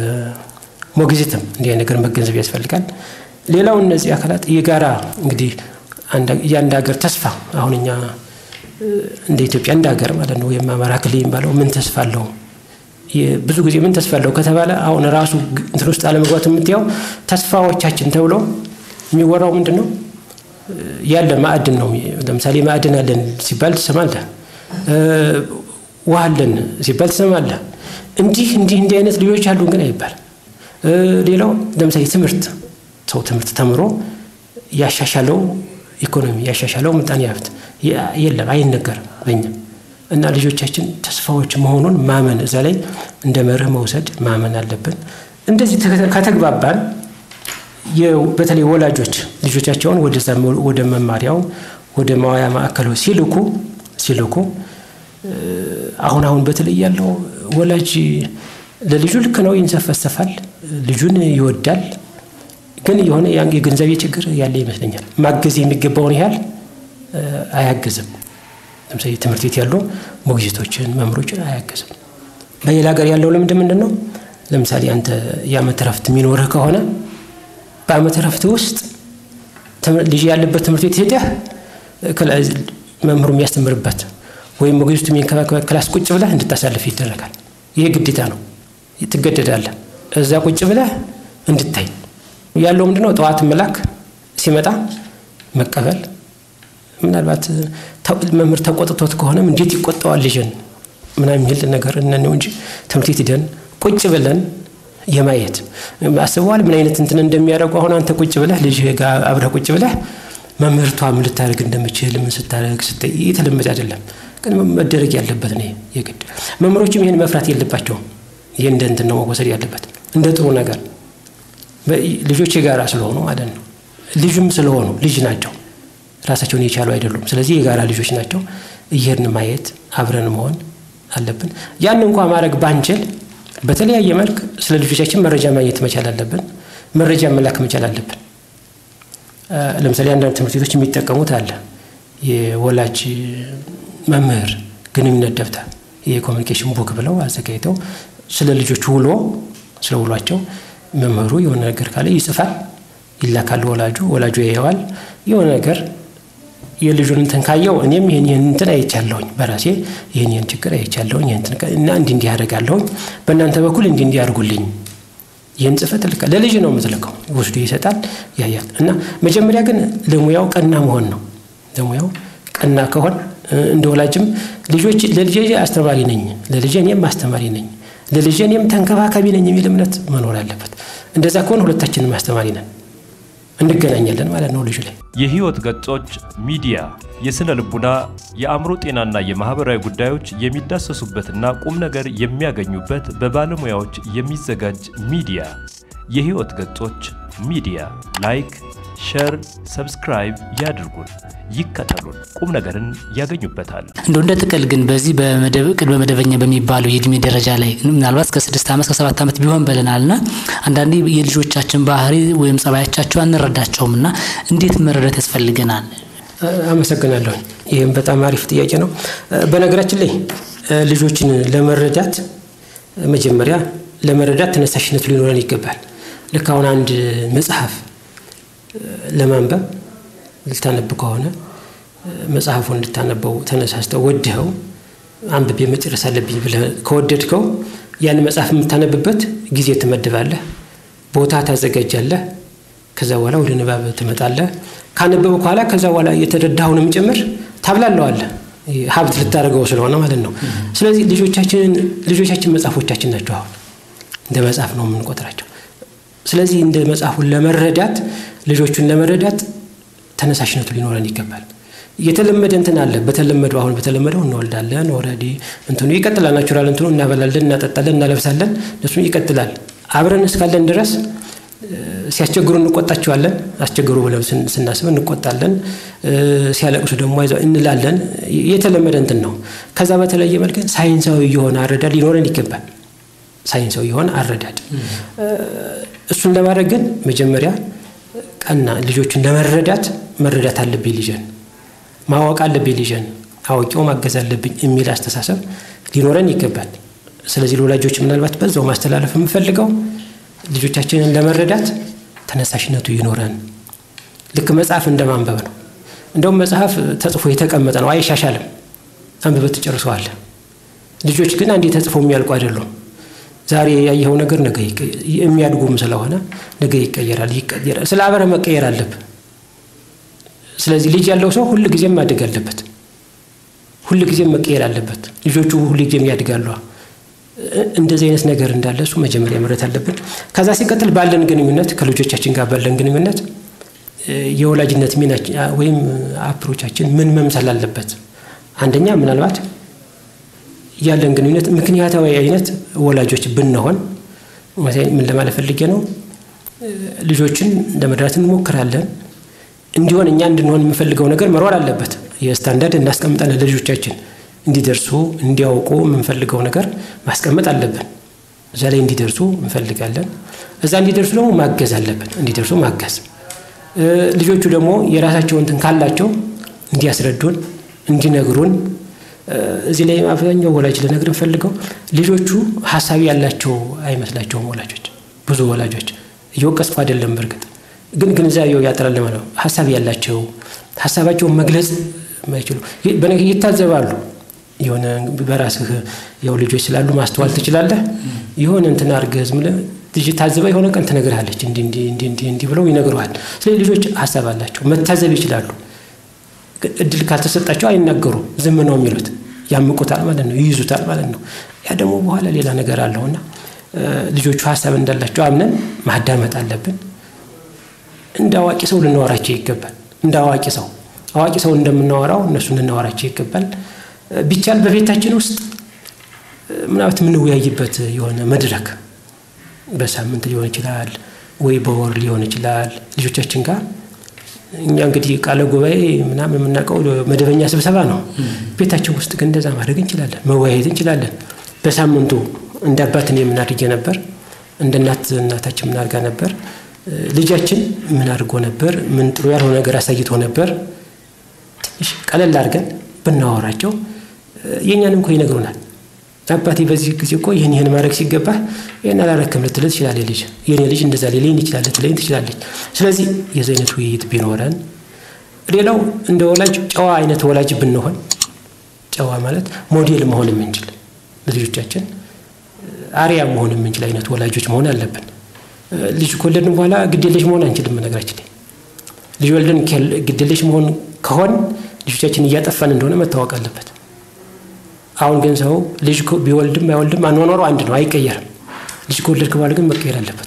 ሞግዚትም እንዲህ ነገር መገንዘብ ያስፈልጋል። ሌላው እነዚህ አካላት የጋራ እንግዲህ የአንድ ሀገር ተስፋ አሁን እኛ እንደ ኢትዮጵያ እንደ ሀገር ማለት ነው ወይም አማራ ክልል የሚባለው ምን ተስፋ አለው? ብዙ ጊዜ ምን ተስፋ አለው ከተባለ አሁን ራሱ እንትን ውስጥ አለመግባት የምትያው ተስፋዎቻችን ተብሎ የሚወራው ምንድን ነው? ያለ ማዕድን ነው። ለምሳሌ ማዕድን አለን ሲባል ትሰማለህ። ውሃ አለን ሲባል ትሰማለህ። እንዲህ እንዲህ እንዲህ አይነት ልጆች አሉን ግን አይባል። ሌላው ለምሳሌ ትምህርት ሰው ትምህርት ተምሮ ያሻሻለው ኢኮኖሚ ያሻሻለው ምጣኔ ሀብት የለም፣ አይነገርም በኛ እና ልጆቻችን ተስፋዎች መሆኑን ማመን እዛ ላይ እንደ መርህ መውሰድ ማመን አለብን። እንደዚህ ከተግባባን በተለይ ወላጆች ልጆቻቸውን ወደ መማሪያው ወደ ማዋያ ማዕከሉ ሲልኩ ሲልኩ አሁን አሁን በተለይ ያለው ወላጅ ለልጁ ልክ ነው ይንሰፈሰፋል፣ ልጁን ይወዳል። ግን የሆነ ያን የገንዘቤ ችግር ያለ ይመስለኛል። ማገዝ የሚገባውን ያህል አያግዝም። ለምሳሌ ትምህርት ቤት ያሉ ሞግዚቶችን መምህሮችን አያግዝም። በሌላ ሀገር ያለው ልምድ ምንድን ነው? ለምሳሌ አንተ የዓመት ረፍት የሚኖርህ ከሆነ በዓመት ረፍት ውስጥ ልጅ ያለበት ትምህርት ቤት ሄደህ መምህሩ የሚያስተምርበት ወይም ሞግዚቱ የሚንከባከበት ክላስ ቁጭ ብለህ እንድታሳልፍ ይደረጋል። ይሄ ግዴታ ነው፣ ትገደዳለህ። እዛ ቁጭ ብለህ እንድታይ ያለው ምንድነው? ጠዋት መላክ ሲመጣ መቀበል ምናልባት መምህር ተቆጥቶት ከሆነም እንዴት ይቆጠዋል ልጅን ምናምን የሚል ነገር እነነው እንጂ ትምህርት ቤት ሂደን ቁጭ ብለን የማየት አስበዋል። ምን አይነት እንትን እንደሚያደርጉ አሁን አንተ ቁጭ ብለህ ልጅ ጋር አብረህ ቁጭ ብለህ መምህርቷ ምን ልታደርግ እንደምችል ምን ስታደርግ የተለመደ አይደለም፣ ግን መደረግ ያለበት ነው የግድ። መምህሮችም ይህን መፍራት የለባቸውም። ይህ እንደ እንትን ነው መወሰድ ያለበት እንደ ጥሩ ነገር ልጆች የጋራ ስለሆኑ ማለት ነው። ልጅም ስለሆኑ ልጅ ናቸው ራሳቸውን የቻሉ አይደሉም። ስለዚህ የጋራ ልጆች ናቸው። እየሄድን ማየት አብረን መሆን አለብን። ያን እንኳ ማድረግ ባንችል በተለያየ መልክ ስለ ልጆቻችን መረጃ ማግኘት መቻል አለብን። መረጃ መላክ መቻል አለብን። ለምሳሌ አንዳንድ ትምህርት ቤቶች የሚጠቀሙት አለ የወላጅ መምህር ግንኙነት ደብተር የኮሚኒኬሽን ቡክ ብለው አዘጋጅተው ስለ ልጆች ውሎ ስለ ውሏቸው መምህሩ የሆነ ነገር ካለ ይጽፋል፣ ይላካል ወላጁ ወላጁ ያየዋል። የሆነ ነገር የልጁን እንትን ካየው እኔም ይህን ይህን እንትን አይቻለሁኝ በራሴ ይህን ይህን ችግር አይቻለሁኝ እና እንዲህ እንዲህ ያደርጋለሁኝ በእናንተ በኩል እንዲህ እንዲህ አድርጉልኝ ይህን ጽፈት ልካ ለልጅ ነው የምትልከው። ወስዶ ይሰጣል፣ ያያል። እና መጀመሪያ ግን ለሙያው ቀና መሆን ነው። ለሙያው ቀና ከሆን እንደ ወላጅም ልጆች ለልጄ አስተማሪ ነኝ፣ ለልጄ እኔም አስተማሪ ነኝ፣ ለልጄ እኔም ተንከባካቢ ነኝ የሚል እምነት መኖር አለበት። እንደዛ ከሆን ሁለታችንም አስተማሪ ነን፣ እንገናኛለን ማለት ነው ልጁ ላይ። የህይወት ገጾች ሚዲያ የስነ ልቡና፣ የአእምሮ ጤናና የማህበራዊ ጉዳዮች የሚዳሰሱበትና ቁም ነገር የሚያገኙበት በባለሙያዎች የሚዘጋጅ ሚዲያ። የህይወት ገጾች ሚዲያ ላይክ፣ ሸር፣ ሰብስክራይብ ያድርጉን፣ ይከተሉን፣ ቁም ነገርን ያገኙበታል። እንደው እንደ ጥቅል ግን በዚህ ቅድመ መደበኛ በሚባለው የእድሜ ደረጃ ላይ ምናልባት ከስድስት ዓመት ከሰባት ዓመት ቢሆን ብለናልና አንዳንዴ የልጆቻችን ባህሪ ወይም ጸባያቻቸው አንረዳቸውም እና እንዴት መረዳት ያስፈልገናል? አመሰግናለሁ። ይህም በጣም አሪፍ ጥያቄ ነው። በነገራችን ላይ ልጆችን ለመረዳት መጀመሪያ ለመረዳት ተነሳሽነቱ ሊኖረን ይገባል። ልክ አሁን አንድ መጽሐፍ ለማንበብ ልታነብ ከሆነ መጽሐፉን እንድታነበው ተነሳስተው ወድኸው አንብቤ መጨረስ አለብኝ ብለህ ከወደድከው ያን መጽሐፍ የምታነብበት ጊዜ ትመድባለህ፣ ቦታ ታዘጋጃለህ። ከዛ በኋላ ወደ ንባብ ትመጣለህ። ካነበበ በኋላ ከዛ በኋላ የተረዳኸውንም ጭምር ታብላለዋለህ። ሀብት ልታደርገው ስለሆነ ማለት ነው። ስለዚህ ልጆቻችንን ልጆቻችን መጽሐፎቻችን ናቸው። አሁን እንደ መጽሐፍ ነው የምንቆጥራቸው። ስለዚህ እንደ መጽሐፉን ለመረዳት ልጆቹን ለመረዳት ተነሳሽነቱ ሊኖረን ይገባል። የተለመደ እንትን አለ። በተለመደው አሁን በተለመደው እንወልዳለን፣ ኦልሬዲ እንትኑ ይቀጥላል። ናቹራል እንትኑ እናበላለን፣ እናጠጣለን፣ እናለብሳለን፣ እነሱ ይቀጥላል። አብረን እስካለን ድረስ ሲያስቸግሩ እንቆጣቸዋለን። አስቸግሩ ብለን ስናስብ እንቆጣለን። ሲያለቅሱ ደግሞ አይዞህ እንላለን። የተለመደ እንትን ነው። ከዛ በተለየ መልክ ሳይንሳዊ የሆነ አረዳድ ሊኖረን ይገባል። ሳይንሳዊ የሆነ አረዳድ እሱን ለማድረግ ግን መጀመሪያ ቀና ልጆችን ለመረዳት መረዳት አለብኝ ልጅን ማወቅ አለብኝ ልጅን አውቄው ማገዝ አለብኝ የሚል አስተሳሰብ ሊኖረን ይገባል። ስለዚህ ለወላጆች ምናልባት በዛው ማስተላለፍ የምፈልገው ልጆቻችንን ለመረዳት ተነሳሽነቱ ይኖረን። ልክ መጽሐፍ እንደማንበብ ነው። እንደውም መጽሐፍ ተጽፎ የተቀመጠ ነው፣ አይሻሻልም። አንብበህ ትጨርሰዋለህ። ልጆች ግን አንዴ ተጽፎ የሚያልቁ አይደሉም። ዛሬ ያየኸው ነገር ነገ የሚያድጉም ስለሆነ ነገ ይቀየራል ይቀየራል። ስለ አበረ መቀየር አለብህ። ስለዚህ ልጅ ያለው ሰው ሁል ጊዜም ማደግ አለበት። ሁል ጊዜም መቀየር አለበት። ልጆቹ ሁል ጊዜም ያድጋሉ። እንደዚህ አይነት ነገር እንዳለ እሱ መጀመሪያ መረት አለብን። ከዛ ሲቀጥል ባለን ግንኙነት ከልጆቻችን ጋር ባለን ግንኙነት የወላጅነት ሚና ወይም አፕሮቻችን ምን መምሰል አለበት? አንደኛ ምናልባት ያለን ግንኙነት ምክንያታዊ አይነት ወላጆች ብንሆን ምን ለማለት ፈልጌ ነው? ልጆችን ለመድራት እንሞክራለን። እንዲሆን እኛ እንድንሆን የምንፈልገው ነገር መኖር አለበት። የስታንዳርድ እናስቀምጣለን ለልጆቻችን እንዲደርሱ እንዲያውቁ የምንፈልገው ነገር ማስቀመጥ አለብን። እዛ ላይ እንዲደርሱ እንፈልጋለን። እዛ እንዲደርሱ ደግሞ ማገዝ አለብን። እንዲደርሱ ማገዝ ልጆቹ ደግሞ የራሳቸው እንትን ካላቸው እንዲያስረዱን፣ እንዲነግሩን እዚህ ላይ አብዛኛው ወላጅ ልነግር እንፈልገው ልጆቹ ሀሳቢ ያላቸው አይመስላቸውም። ወላጆች ብዙ ወላጆች እየወቀስኩ አይደለም፣ በእርግጥ ግን ግንዛቤው ያጥራል ማለት ነው። ሀሳብ ያላቸው ሀሳባቸውን መግለጽ ማይችሉ ይታዘባሉ። የሆነ በራስህ ያው ልጆች ስላሉ ማስተዋል ትችላለህ። የሆነ እንትን አድርገህ ዝም ብለህ ልጅ ታዝባ የሆነ ቀን ትነግርሃለች። እንዲህ እንዲህ እንዲህ እንዲህ እንዲህ ብለው ይነግረዋል። ስለዚህ ልጆች ሀሳብ አላቸው፣ መታዘብ ይችላሉ። እድል ካልተሰጣቸው አይናገሩም፣ ዝም ነው የሚሉት። ያምቁታል ማለት ነው፣ ይይዙታል ማለት ነው። ያ ደግሞ በኋላ ሌላ ነገር አለውና ልጆቹ ሀሳብ እንዳላቸው አምነን ማዳመጥ አለብን። እንደ አዋቂ ሰው ልናወራቸው ይገባል። እንደ አዋቂ ሰው አዋቂ ሰው እንደምናወራው እነሱ ልናወራቸው ይገባል። ቢቻል በቤታችን ውስጥ ምናልባት የምንወያይበት የሆነ መድረክ በሳምንት ሊሆን ይችላል ወይ በወር ሊሆን ይችላል። ልጆቻችን ጋር እኛ እንግዲህ ቃለ ጉባኤ ምናምን የምናውቀው መደበኛ ስብሰባ ነው። ቤታችን ውስጥ ግን እንደዛ ማድረግ እንችላለን፣ መወያየት እንችላለን። በሳምንቱ እንደ አባት እኔ ምን አድርጌ ነበር፣ እንደ እናት እናታችን ምን አድርጋ ነበር፣ ልጃችን ምን አድርጎ ነበር፣ ምን ጥሩ ያልሆነ ነገር አሳይቶ ነበር፣ ትንሽ ቀለል አድርገን ብናወራቸው የእኛንም እኮ ይነግሩናል። አባቴ በዚህ ጊዜ እኮ ይህን ይህን ማድረግ ሲገባ ይህን አላረክም ልትል ትችላለች። ልጅ የኔ ልጅ እንደዛ ሊለኝ ይችላል ልትለኝ ትችላለች። ስለዚህ የዚህ አይነት ውይይት ቢኖረን፣ ሌላው እንደ ወላጅ ጨዋ አይነት ወላጅ ብንሆን፣ ጨዋ ማለት ሞዴል መሆን የምንችል ለልጆቻችን አርያ መሆን የምንችል አይነት ወላጆች መሆን አለብን። ልጅ ከወለድን በኋላ ግዴለሽ መሆን አንችልም። ነገራችን ላይ ልጅ ወልደን ግዴለሽ መሆን ከሆን ልጆቻችን እያጠፋን እንደሆነ መታወቅ አለበት። አሁን ግን ሰው ልጅ ቢወልድም አይወልድም አኗኗሩ አንድ ነው፣ አይቀየርም። ልጅ ከወለድክ በኋላ ግን መቀየር አለበት።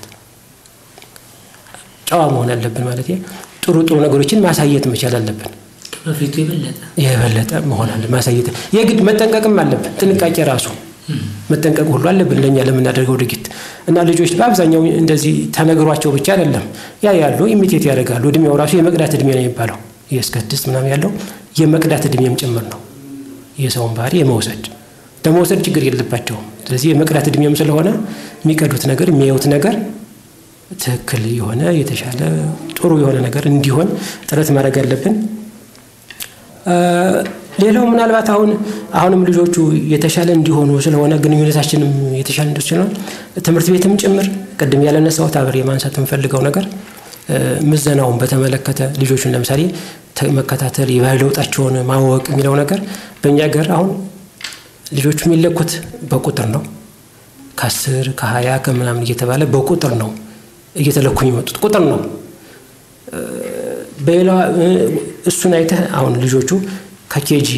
ጨዋ መሆን አለብን ማለት ጥሩ ጥሩ ነገሮችን ማሳየት መቻል አለብን። በፊቱ የበለጠ የበለጠ መሆን አለ ማሳየት የግድ መጠንቀቅም አለብን። ጥንቃቄ ራሱ መጠንቀቅ ሁሉ አለብን ለእኛ ለምናደርገው ድርጊት እና ልጆች በአብዛኛው እንደዚህ ተነግሯቸው ብቻ አይደለም ያ ያሉ ኢሚቴት ያደርጋሉ። እድሜው ራሱ የመቅዳት እድሜ ነው የሚባለው እስከ ስድስት ምናምን ያለው የመቅዳት እድሜም ጭምር ነው። የሰውን ባህሪ የመውሰድ ለመውሰድ ችግር የለባቸውም። ስለዚህ የመቅዳት እድሜም ስለሆነ የሚቀዱት ነገር የሚያዩት ነገር ትክክል የሆነ የተሻለ ጥሩ የሆነ ነገር እንዲሆን ጥረት ማድረግ አለብን። ሌላው ምናልባት አሁን አሁንም ልጆቹ የተሻለ እንዲሆኑ ስለሆነ ግንኙነታችንም የተሻለ እንዲ ስለሆነ ትምህርት ቤትም ጭምር ቅድም ያለነሳሁት አብሬ ማንሳት የምፈልገው ነገር ምዘናውን በተመለከተ ልጆቹን ለምሳሌ መከታተል የባህል ለውጣቸውን ማወቅ የሚለው ነገር በእኛ ሀገር አሁን ልጆቹ የሚለኩት በቁጥር ነው። ከአስር ከሀያ ከምናምን እየተባለ በቁጥር ነው እየተለኩ የሚመጡት ቁጥር ነው። በሌላ እሱን አይተህ አሁን ልጆቹ ከኬጂ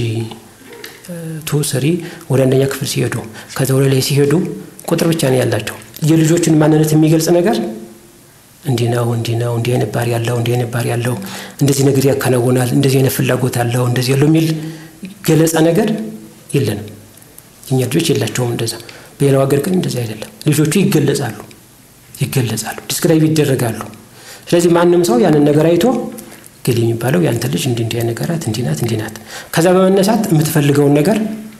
ቱ ስሪ ወደ አንደኛ ክፍል ሲሄዱ ከዛ ወደ ላይ ሲሄዱ ቁጥር ብቻ ነው ያላቸው። የልጆቹን ማንነት የሚገልጽ ነገር እንዲህ ነው እንዲህ ነው እንዲህ አይነት ባህሪ ያለው እንዲህ አይነት ባህሪ ያለው እንደዚህ ነገር ያከናውናል እንደዚህ አይነት ፍላጎት አለው እንደዚህ ያለው የሚል ገለጻ ነገር የለንም። እኛ ልጆች የላቸውም እንደዛ። በሌላው ሀገር ግን እንደዚህ አይደለም። ልጆቹ ይገለጻሉ ይገለጻሉ፣ ዲስክራይብ ይደረጋሉ። ስለዚህ ማንም ሰው ያንን ነገር አይቶ ግል የሚባለው ያንተ ልጅ እንዲህ እንዲህ ነገራት እንዲህ ናት እንዲህ ናት። ከዛ በመነሳት የምትፈልገውን ነገር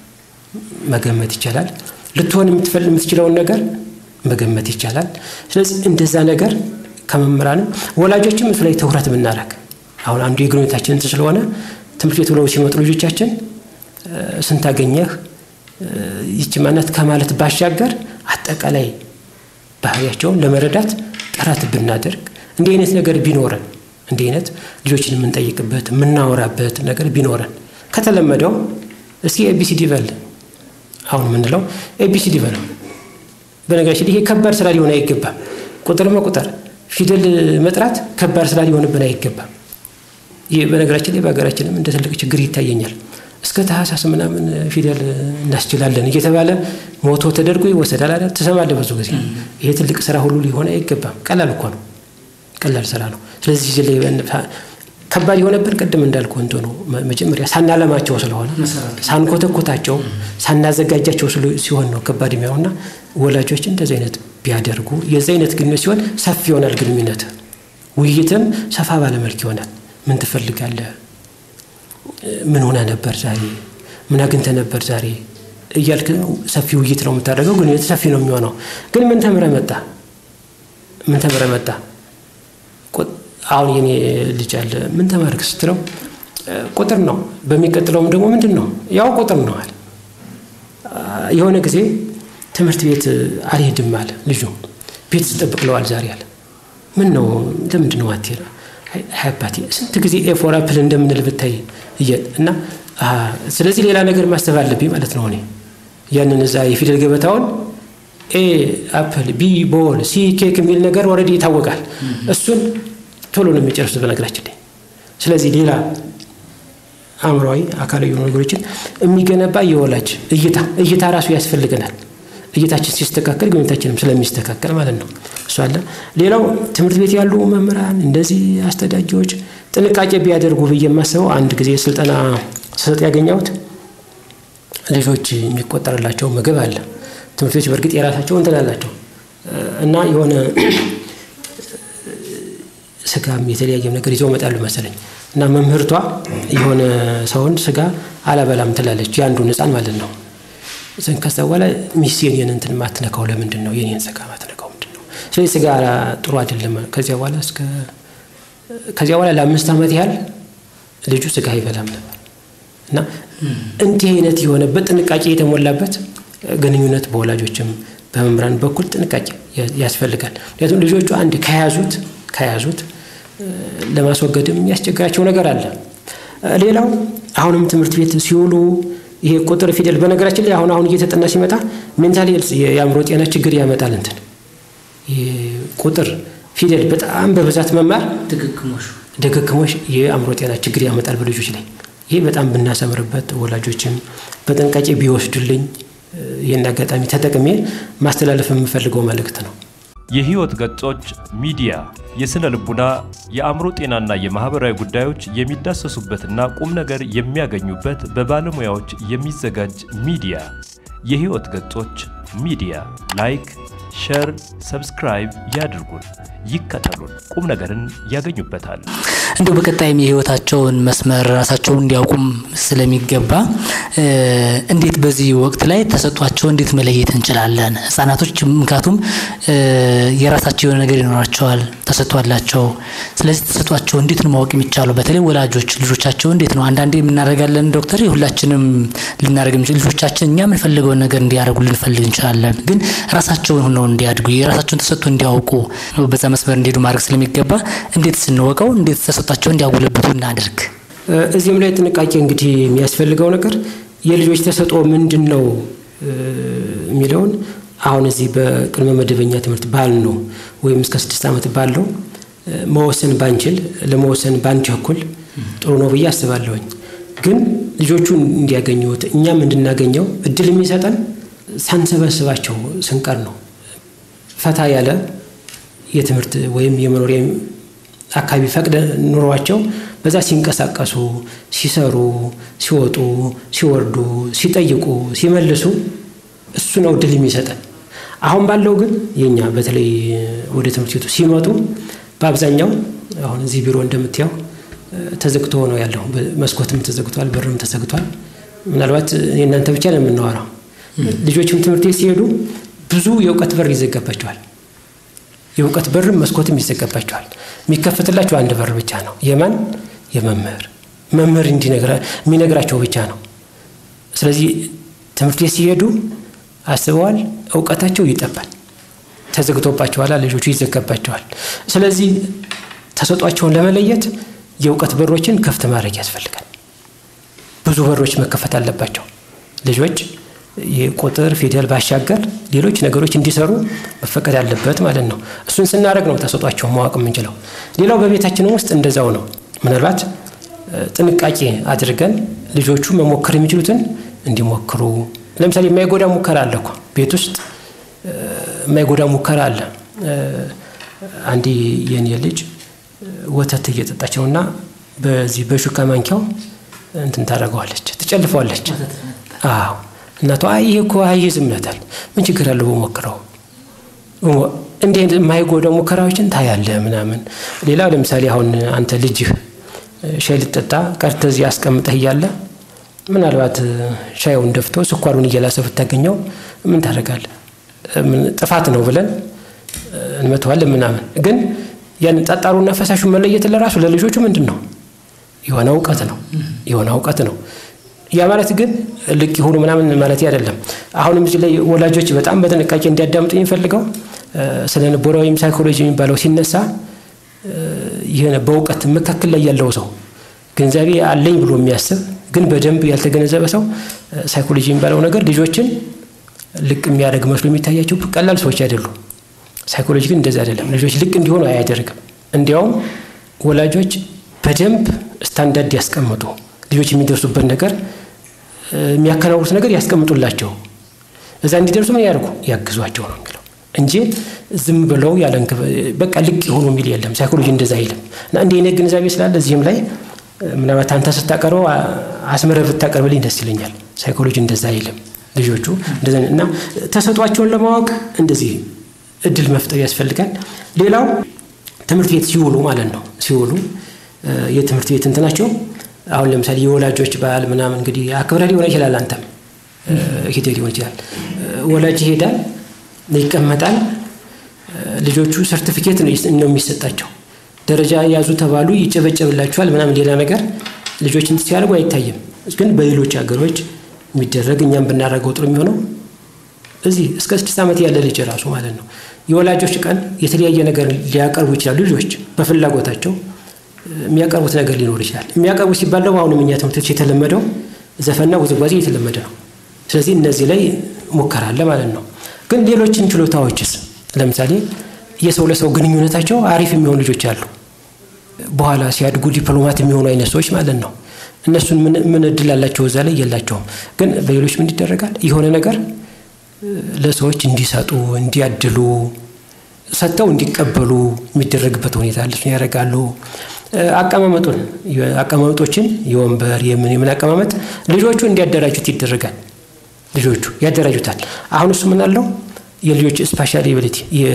መገመት ይቻላል። ልትሆን የምትችለውን ነገር መገመት ይቻላል። ስለዚህ እንደዛ ነገር ከመምህራንም ወላጆችም እሱ ላይ ትኩረት ብናደርግ አሁን አንዱ የግንኙነታችን እንትን ስለሆነ ትምህርት ቤት ብለው ሲመጡ ልጆቻችን ስንት አገኘህ ይቺ ማናት ከማለት ባሻገር አጠቃላይ ባህሪያቸውን ለመረዳት ጥረት ብናደርግ እንዲህ አይነት ነገር ቢኖረን እንዲህ አይነት ልጆችን የምንጠይቅበት የምናወራበት ነገር ቢኖረን ከተለመደው እስኪ ኤቢሲዲ በል አሁን የምንለው ኤቢሲዲ በለው። በነገራችን ይሄ ከባድ ስራ ሊሆን አይገባም። ቁጥር መቁጠር፣ ፊደል መጥራት ከባድ ስራ ሊሆንብን አይገባም። ይህ በነገራችን ላይ በሀገራችንም እንደ ትልቅ ችግር ይታየኛል። እስከ ታህሳስ ምናምን ፊደል እናስችላለን እየተባለ ሞቶ ተደርጎ ይወሰዳል አይደል? ትሰማለህ ብዙ ጊዜ። ይሄ ትልቅ ስራ ሁሉ ሊሆን አይገባም። ቀላል እኮ ነው፣ ቀላል ስራ ነው። ስለዚህ ላይ ከባድ የሆነብን ቅድም እንዳልኩ እንትኑ መጀመሪያ ሳናለማቸው ስለሆነ ሳንኮተኮታቸው ሳናዘጋጃቸው ሲሆን ነው ከባድ የሚሆንና ወላጆች እንደዚህ አይነት ቢያደርጉ የዚህ አይነት ግንኙነት ሲሆን ሰፊ ይሆናል ግንኙነት። ውይይትም ሰፋ ባለመልክ ይሆናል። ምን ትፈልጋለህ? ምን ሆነ ነበር ዛሬ? ምን አግኝተህ ነበር ዛሬ? እያልክ ሰፊ ውይይት ነው የምታደርገው። ግንኙነት ሰፊ ነው የሚሆነው። ግን ምን ተምረህ መጣ? ምን ተምረህ መጣ? አሁን የኔ ልጅ አለ ምን ተማርክ ስትለው ቁጥር ነው። በሚቀጥለውም ደግሞ ምንድን ነው ያው ቁጥር ነው አለ። የሆነ ጊዜ ትምህርት ቤት አልሄድም አለ ልጁ። ቤት ስጠብቅለዋል ዛሬ አለ። ምን ነው ለምንድን ነው አትሄድ? አባቴ ስንት ጊዜ ኤ ፎር አፕል እንደምንል ብታይ እያል እና ስለዚህ ሌላ ነገር ማሰብ አለብኝ ማለት ነው። እኔ ያንን እዛ የፊደል ገበታውን ኤ አፕል፣ ቢ ቦል፣ ሲ ኬክ የሚል ነገር ወረዲ ይታወቃል። እሱን ቶሎ ነው የሚጨርሱት በነገራችን ላይ። ስለዚህ ሌላ አእምሯዊ አካላዊ የሆኑ ነገሮችን የሚገነባ የወላጅ እይታ እይታ ራሱ ያስፈልገናል። እይታችን ሲስተካከል ግንኙነታችንም ስለሚስተካከል ማለት ነው። እሱ አለ። ሌላው ትምህርት ቤት ያሉ መምህራን እንደዚህ አስተዳጊዎች ጥንቃቄ ቢያደርጉ ብዬ የማስበው አንድ ጊዜ ስልጠና ስሰጥ ያገኘሁት ልጆች የሚቆጠርላቸው ምግብ አለ። ትምህርት ቤቶች በእርግጥ የራሳቸው እንትን አላቸው እና የሆነ ስጋም የተለያየም ነገር ይዘው መጣሉ መሰለኝ እና መምህርቷ የሆነ ሰውን ስጋ አላበላም ትላለች፣ የአንዱን ሕፃን ማለት ነው። ከዛ በኋላ ሚስት የኔን እንትን ማትነካው ለምንድን ነው? የኔን ስጋ ማትነካው ምንድን ነው? ስለዚህ ስጋ ጥሩ አይደለም። ከዚያ በኋላ እስከ ከዚያ በኋላ ለአምስት ዓመት ያህል ልጁ ስጋ አይበላም ነበር እና እንዲህ አይነት የሆነበት ጥንቃቄ የተሞላበት ግንኙነት በወላጆችም በመምህራን በኩል ጥንቃቄ ያስፈልጋል። ምክንያቱም ልጆቹ አንድ ከያዙት ከያዙት ለማስወገድም የሚያስቸግራቸው ነገር አለ። ሌላው አሁንም ትምህርት ቤት ሲውሉ ይሄ ቁጥር ፊደል፣ በነገራችን ላይ አሁን አሁን እየተጠና ሲመጣ ሜንታል ሄልዝ የአእምሮ ጤና ችግር ያመጣል። እንትን ቁጥር ፊደል በጣም በብዛት መማር ድግግሞሽ የአእምሮ ጤና ችግር ያመጣል በልጆች ላይ። ይህ በጣም ብናሰምርበት ወላጆችም በጥንቃቄ ቢወስዱልኝ ይህን አጋጣሚ ተጠቅሜ ማስተላለፍ የምፈልገው መልእክት ነው። የህይወት ገጾች ሚዲያ የስነ ልቡና፣ የአእምሮ ጤናና የማህበራዊ ጉዳዮች የሚዳሰሱበትና ቁም ነገር የሚያገኙበት በባለሙያዎች የሚዘጋጅ ሚዲያ። የህይወት ገጾች ሚዲያ ላይክ፣ ሸር፣ ሰብስክራይብ ያድርጉን፣ ይከተሉን፣ ቁም ነገርን ያገኙበታል። እንዲሁ በቀጣይም የህይወታቸውን መስመር ራሳቸውን እንዲያውቁም ስለሚገባ እንዴት በዚህ ወቅት ላይ ተሰጧቸው እንዴት መለየት እንችላለን? ህጻናቶች ምክንያቱም የራሳቸው የሆነ ነገር ይኖራቸዋል፣ ተሰጥቷላቸው። ስለዚህ ተሰጧቸው እንዴት ነው ማወቅ የሚቻለው? በተለይ ወላጆች ልጆቻቸው እንዴት ነው አንዳንዴ የምናደርጋለን ዶክተር፣ ሁላችንም ልናደርግ ልጆቻችን እኛ የምንፈልገውን ነገር እንዲያደርጉ ልንፈልግ እንችላለን። ግን ራሳቸውን ሆነው እንዲያድጉ የራሳቸውን ተሰጥቶ እንዲያውቁ በዛ መስመር እንዲሄዱ ማድረግ ስለሚገባ እንዴት ስንወቀው እንዴት ተሰጧቸው እንዲያጎለብቱ እናድርግ። እዚህም ላይ ጥንቃቄ እንግዲህ የሚያስፈልገው ነገር የልጆች ተሰጥኦ ምንድን ነው የሚለውን አሁን እዚህ በቅድመ መደበኛ ትምህርት ባል ነው ወይም እስከ ስድስት ዓመት ባለው መወሰን ባንችል ለመወሰን ባንቸኩል ጥሩ ነው ብዬ አስባለሁኝ። ግን ልጆቹን እንዲያገኙት እኛም እንድናገኘው እድል የሚሰጠን ሳንሰበስባቸው ስንቀር ነው። ፈታ ያለ የትምህርት ወይም የመኖሪያ አካባቢ ፈቅደ ኑሯቸው በዛ ሲንቀሳቀሱ፣ ሲሰሩ፣ ሲወጡ፣ ሲወርዱ፣ ሲጠይቁ፣ ሲመልሱ እሱ ነው ድል የሚሰጠን። አሁን ባለው ግን የኛ በተለይ ወደ ትምህርት ቤቱ ሲመጡ በአብዛኛው አሁን እዚህ ቢሮ እንደምታየው ተዘግቶ ነው ያለው። መስኮትም ተዘግቷል፣ በርም ተዘግቷል። ምናልባት የእናንተ ብቻ ነው የምናወራው። ልጆችም ትምህርት ቤት ሲሄዱ ብዙ የእውቀት በር ይዘጋባቸዋል። የእውቀት በርም መስኮትም ይዘጋባቸዋል። የሚከፈትላቸው አንድ በር ብቻ ነው። የማን የመምህር መምህር የሚነግራቸው ብቻ ነው። ስለዚህ ትምህርት ቤት ሲሄዱ አስበዋል፣ እውቀታቸው ይጠባል። ተዘግቶባቸዋል፣ ልጆቹ ይዘጋባቸዋል። ስለዚህ ተሰጧቸውን ለመለየት የእውቀት በሮችን ክፍት ማድረግ ያስፈልጋል። ብዙ በሮች መከፈት አለባቸው። ልጆች የቁጥር ፊደል ባሻገር ሌሎች ነገሮች እንዲሰሩ መፈቀድ አለበት ማለት ነው። እሱን ስናደርግ ነው ተሰጧቸውን ማወቅ የምንችለው። ሌላው በቤታችንም ውስጥ እንደዛው ነው። ምናልባት ጥንቃቄ አድርገን ልጆቹ መሞከር የሚችሉትን እንዲሞክሩ ለምሳሌ የማይጎዳ ሙከራ አለ እኮ ቤት ውስጥ የማይጎዳ ሙከራ አለ። አንዴ የኔ ልጅ ወተት እየጠጣች ነው እና በዚህ በሹካ ማንኪያው እንትን ታደርገዋለች፣ ትጨልፈዋለች። አዎ እናቷ አይ ይሄ እኮ አይይዝም ይላታል። ምን ችግር አለው በሞክረው። እንዲህ የማይጎዳው ሙከራዎችን ታያለህ ምናምን። ሌላ ለምሳሌ አሁን አንተ ልጅህ ሻይ ልጠጣ ቀርተህ እዚህ አስቀምጠህ እያለ ምናልባት ሻዩን ደፍቶ ስኳሩን እየላሰ ብታገኘው ምን ታደርጋለህ? ጥፋት ነው ብለን እንመተዋለን ምናምን። ግን ያን ጠጣሩና ፈሳሹን መለየት ለራሱ ለልጆቹ ምንድን ነው የሆነ እውቀት ነው የሆነ እውቀት ነው። ያ ማለት ግን ልቅ ይሁኑ ምናምን ማለት አይደለም። አሁንም እዚህ ላይ ወላጆች በጣም በጥንቃቄ እንዲያዳምጡ የሚፈልገው ስለ ልቦና ወይም ሳይኮሎጂ የሚባለው ሲነሳ ይህን በእውቀት መካከል ላይ ያለው ሰው ግንዛቤ አለኝ ብሎ የሚያስብ ግን በደንብ ያልተገነዘበ ሰው ሳይኮሎጂ የሚባለው ነገር ልጆችን ልቅ የሚያደርግ መስሎ የሚታያቸው ቀላል ሰዎች አይደሉም። ሳይኮሎጂ ግን እንደዚህ አይደለም። ልጆች ልቅ እንዲሆኑ አያደርግም። እንዲያውም ወላጆች በደንብ ስታንዳርድ ያስቀምጡ ልጆች የሚደርሱበት ነገር የሚያከናውኑት ነገር ያስቀምጡላቸው። እዛ እንዲደርሱ ምን ያደርጉ ያግዟቸው ነው የሚለው እንጂ ዝም ብለው ያለ በቃ ልቅ የሆኑ የሚል የለም። ሳይኮሎጂ እንደዛ አይልም። እና እንዲህ አይነት ግንዛቤ ስላለ እዚህም ላይ ምናልባት አንተ ስታቀርበው አስመረህ ብታቀርብልኝ ደስ ይለኛል። ሳይኮሎጂ እንደዛ አይልም። ልጆቹ እንደዛ እና ተሰጧቸውን ለማወቅ እንደዚህ እድል መፍጠር ያስፈልጋል። ሌላው ትምህርት ቤት ሲውሉ ማለት ነው ሲውሉ የትምህርት ቤት እንትናቸው አሁን ለምሳሌ የወላጆች በዓል ምናምን እንግዲህ አክብረ ሊሆን ይችላል። አንተም ሂደ ሊሆን ይችላል። ወላጅ ይሄዳል፣ ይቀመጣል። ልጆቹ ሰርቲፊኬት ነው የሚሰጣቸው። ደረጃ ያዙ ተባሉ፣ ይጨበጨብላቸዋል ምናምን። ሌላ ነገር ልጆች እንትን ሲያደርጉ አይታይም። ግን በሌሎች ሀገሮች የሚደረግ እኛም ብናደርገው ጥሩ የሚሆነው እዚህ እስከ ስድስት ዓመት ያለ ልጅ ራሱ ማለት ነው የወላጆች ቀን የተለያየ ነገር ሊያቀርቡ ይችላሉ። ልጆች በፍላጎታቸው የሚያቀርቡት ነገር ሊኖር ይችላል። የሚያቀርቡ ሲባል ደግሞ አሁንም እኛ ትምህርት ቤቶች የተለመደው ዘፈንና ውዝዋዜ የተለመደ ነው። ስለዚህ እነዚህ ላይ ሙከራ አለ ማለት ነው። ግን ሌሎችን ችሎታዎችስ ለምሳሌ የሰው ለሰው ግንኙነታቸው አሪፍ የሚሆኑ ልጆች አሉ። በኋላ ሲያድጉ ዲፕሎማት የሚሆኑ አይነት ሰዎች ማለት ነው። እነሱን ምን እድል አላቸው? እዛ ላይ የላቸውም። ግን በሌሎች ምን ይደረጋል? የሆነ ነገር ለሰዎች እንዲሰጡ እንዲያድሉ ሰጥተው እንዲቀበሉ የሚደረግበት ሁኔታ አለ። እሱን ያደርጋሉ። አቀማመጡን አቀማመጦችን የወንበር የምን የምን አቀማመጥ ልጆቹ እንዲያደራጁት ይደረጋል። ልጆቹ ያደራጁታል። አሁን እሱ ምን አለው የልጆች ስፓሻል ኤቢሊቲ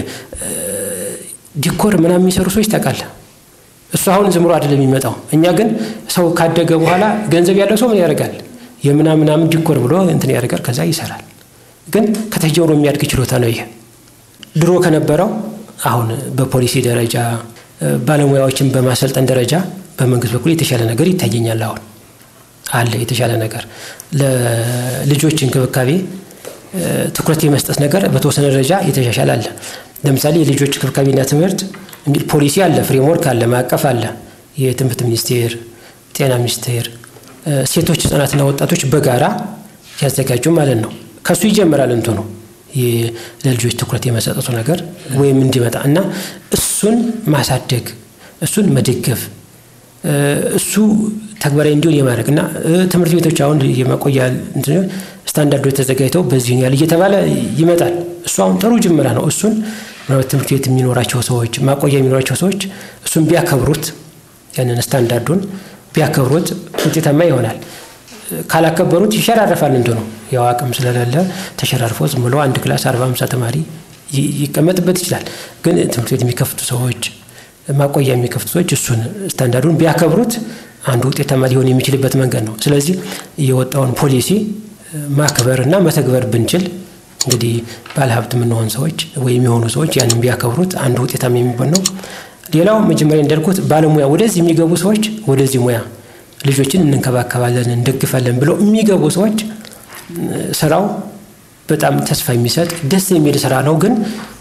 ዲኮር ምናምን የሚሰሩ ሰዎች ታውቃለህ። እሱ አሁን ዝም ብሎ አይደለም የሚመጣው። እኛ ግን ሰው ካደገ በኋላ ገንዘብ ያለው ሰው ምን ያደርጋል? የምናምናምን ዲኮር ብሎ እንትን ያደርጋል። ከዛ ይሰራል። ግን ከተጀምሮ የሚያድግ ችሎታ ነው ይሄ። ድሮ ከነበረው አሁን በፖሊሲ ደረጃ ባለሙያዎችን በማሰልጠን ደረጃ በመንግስት በኩል የተሻለ ነገር ይታየኛል። አሁን አለ የተሻለ ነገር ለልጆች እንክብካቤ ትኩረት የመስጠት ነገር በተወሰነ ደረጃ የተሻሻለ አለ። ለምሳሌ የልጆች እንክብካቤና ትምህርት ፖሊሲ አለ፣ ፍሬምወርክ አለ፣ ማዕቀፍ አለ። የትምህርት ሚኒስቴር፣ ጤና ሚኒስቴር ሴቶች ህጻናትና ወጣቶች በጋራ ያዘጋጁ ማለት ነው። ከሱ ይጀምራል እንትኑ ለልጆች ትኩረት የመሰጠቱ ነገር ወይም እንዲመጣ እና እሱን ማሳደግ እሱን መደገፍ እሱ ተግባራዊ እንዲሆን የማድረግ እና ትምህርት ቤቶች አሁን የማቆያ ስታንዳርዶች ተዘጋጅተው በዚህ ያህል እየተባለ ይመጣል። እሱ አሁን ጥሩ ጅምራ ነው። እሱን ምናልባት ትምህርት ቤት የሚኖራቸው ሰዎች ማቆያ የሚኖራቸው ሰዎች እሱን ቢያከብሩት ያንን ስታንዳርዱን ቢያከብሩት ውጤታማ ይሆናል። ካላከበሩት ይሸራረፋል። እንትኑ ያው አቅም ስለሌለ ተሸራርፎ ዝም ብሎ አንድ ክላስ አርባ ሃምሳ ተማሪ ይቀመጥበት ይችላል። ግን ትምህርት ቤት የሚከፍቱ ሰዎች ማቆያ የሚከፍቱ ሰዎች እሱን ስታንዳርዱን ቢያከብሩት አንዱ ውጤታማ ሊሆን የሚችልበት መንገድ ነው። ስለዚህ የወጣውን ፖሊሲ ማክበር እና መተግበር ብንችል እንግዲህ ባለሀብት የምንሆን ሰዎች ወይም የሆኑ ሰዎች ያንን ቢያከብሩት አንዱ ውጤታማ የሚሆን ነው። ሌላው መጀመሪያ እንዳልኩት ባለሙያ ወደዚህ የሚገቡ ሰዎች ወደዚህ ሙያ ልጆችን እንንከባከባለን እንደግፋለን ብለው የሚገቡ ሰዎች ስራው በጣም ተስፋ የሚሰጥ ደስ የሚል ስራ ነው። ግን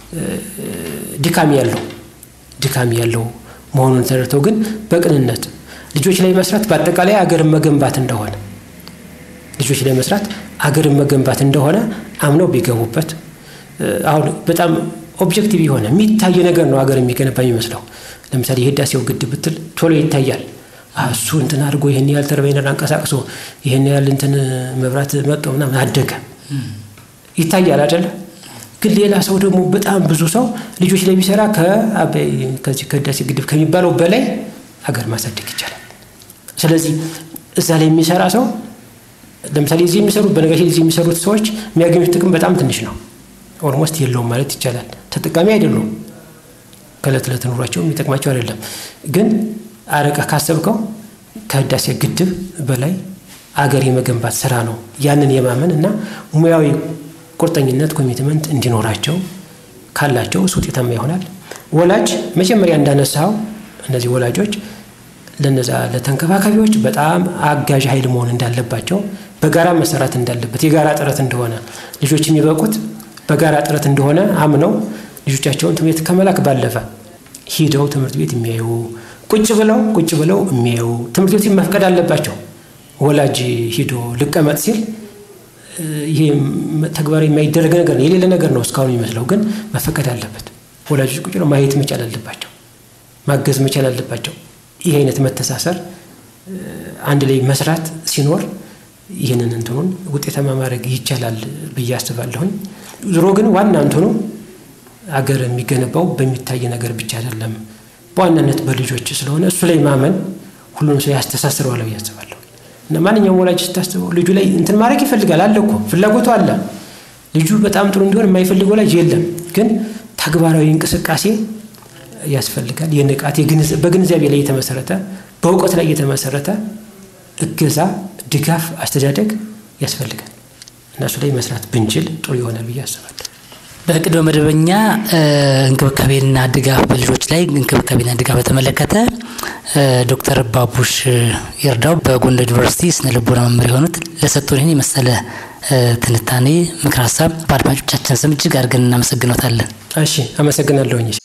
ድካም ያለው ድካም ያለው መሆኑን ተረድተው ግን በቅንነት ልጆች ላይ መስራት በአጠቃላይ አገርን መገንባት እንደሆነ ልጆች ላይ መስራት አገርን መገንባት እንደሆነ አምነው ቢገቡበት አሁን በጣም ኦብጀክቲቭ የሆነ የሚታይ ነገር ነው አገር የሚገነባ የሚመስለው። ለምሳሌ የህዳሴው ግድብ ብትል ቶሎ ይታያል። እሱ እንትን አድርጎ ይህን ያህል ተርባይነር አንቀሳቅሶ ይህን ያህል እንትን መብራት መጦ ምናምን አደገ ይታያል አይደለ? ግን ሌላ ሰው ደግሞ በጣም ብዙ ሰው ልጆች ላይ ቢሰራ ከአባይ ከዚህ ከህዳሴ ግድብ ከሚባለው በላይ አገር ማሳደግ ይቻላል። ስለዚህ እዛ ላይ የሚሰራ ሰው ለምሳሌ እዚህ የሚሰሩት በነገራችን እዚህ የሚሰሩት ሰዎች የሚያገኙት ጥቅም በጣም ትንሽ ነው። ኦልሞስት የለውም ማለት ይቻላል። ተጠቃሚ አይደሉም። ከእለት ዕለት ኑሯቸው የሚጠቅማቸው አይደለም። ግን አረቀ ካሰብከው ከህዳሴ ግድብ በላይ አገር የመገንባት ስራ ነው። ያንን የማመን እና ሙያዊ ቁርጠኝነት ኮሚትመንት እንዲኖራቸው ካላቸው እሱ ውጤታማ ይሆናል። ወላጅ መጀመሪያ እንዳነሳው እነዚህ ወላጆች ለነዛ ለተንከባካቢዎች በጣም አጋዥ ኃይል መሆን እንዳለባቸው በጋራ መሰራት እንዳለበት የጋራ ጥረት እንደሆነ ልጆች የሚበቁት በጋራ ጥረት እንደሆነ አምነው ልጆቻቸውን ትምህርት ቤት ከመላክ ባለፈ ሂደው ትምህርት ቤት የሚያዩ ቁጭ ብለው ቁጭ ብለው የሚያዩ ትምህርት ቤት መፍቀድ አለባቸው። ወላጅ ሂዶ ልቀመጥ ሲል ይሄ ተግባራዊ የማይደረግ ነገር ነው፣ የሌለ ነገር ነው እስካሁን የሚመስለው፣ ግን መፈቀድ አለበት። ወላጆች ቁጭ ብለው ማየት መቻል አለባቸው፣ ማገዝ መቻል አለባቸው። ይህ አይነት መተሳሰር አንድ ላይ መስራት ሲኖር ይህንን እንትኑን ውጤታማ ማድረግ ይቻላል ብዬ አስባለሁኝ። ዞሮ ግን ዋና እንትኑ አገር የሚገነባው በሚታይ ነገር ብቻ አይደለም፣ በዋናነት በልጆች ስለሆነ እሱ ላይ ማመን ሁሉም ሰው ያስተሳስረዋል ብዬ አስባለሁ። እና ማንኛውም ወላጅ ስታስበው ልጁ ላይ እንትን ማድረግ ይፈልጋል፣ አለ እኮ ፍላጎቱ አለ። ልጁ በጣም ጥሩ እንዲሆን የማይፈልግ ወላጅ የለም። ግን ተግባራዊ እንቅስቃሴ ያስፈልጋል። የንቃት በግንዛቤ ላይ የተመሰረተ በእውቀት ላይ የተመሰረተ እገዛ፣ ድጋፍ፣ አስተዳደግ ያስፈልጋል። እነሱ ላይ መስራት ብንችል ጥሩ ይሆናል ብዬ አስባለሁ። በቅድመ መደበኛ እንክብካቤና ድጋፍ በልጆች ላይ እንክብካቤና ድጋፍ በተመለከተ ዶክተር ባቡሽ ይርዳው በጎንደር ዩኒቨርሲቲ ስነ ልቦና መምህር የሆኑት ለሰጡን ይህን የመሰለ ትንታኔ፣ ምክር ሀሳብ በአድማጮቻችን ስም እጅግ አድርገን እናመሰግኖታለን። እሺ፣ አመሰግናለሁኝ።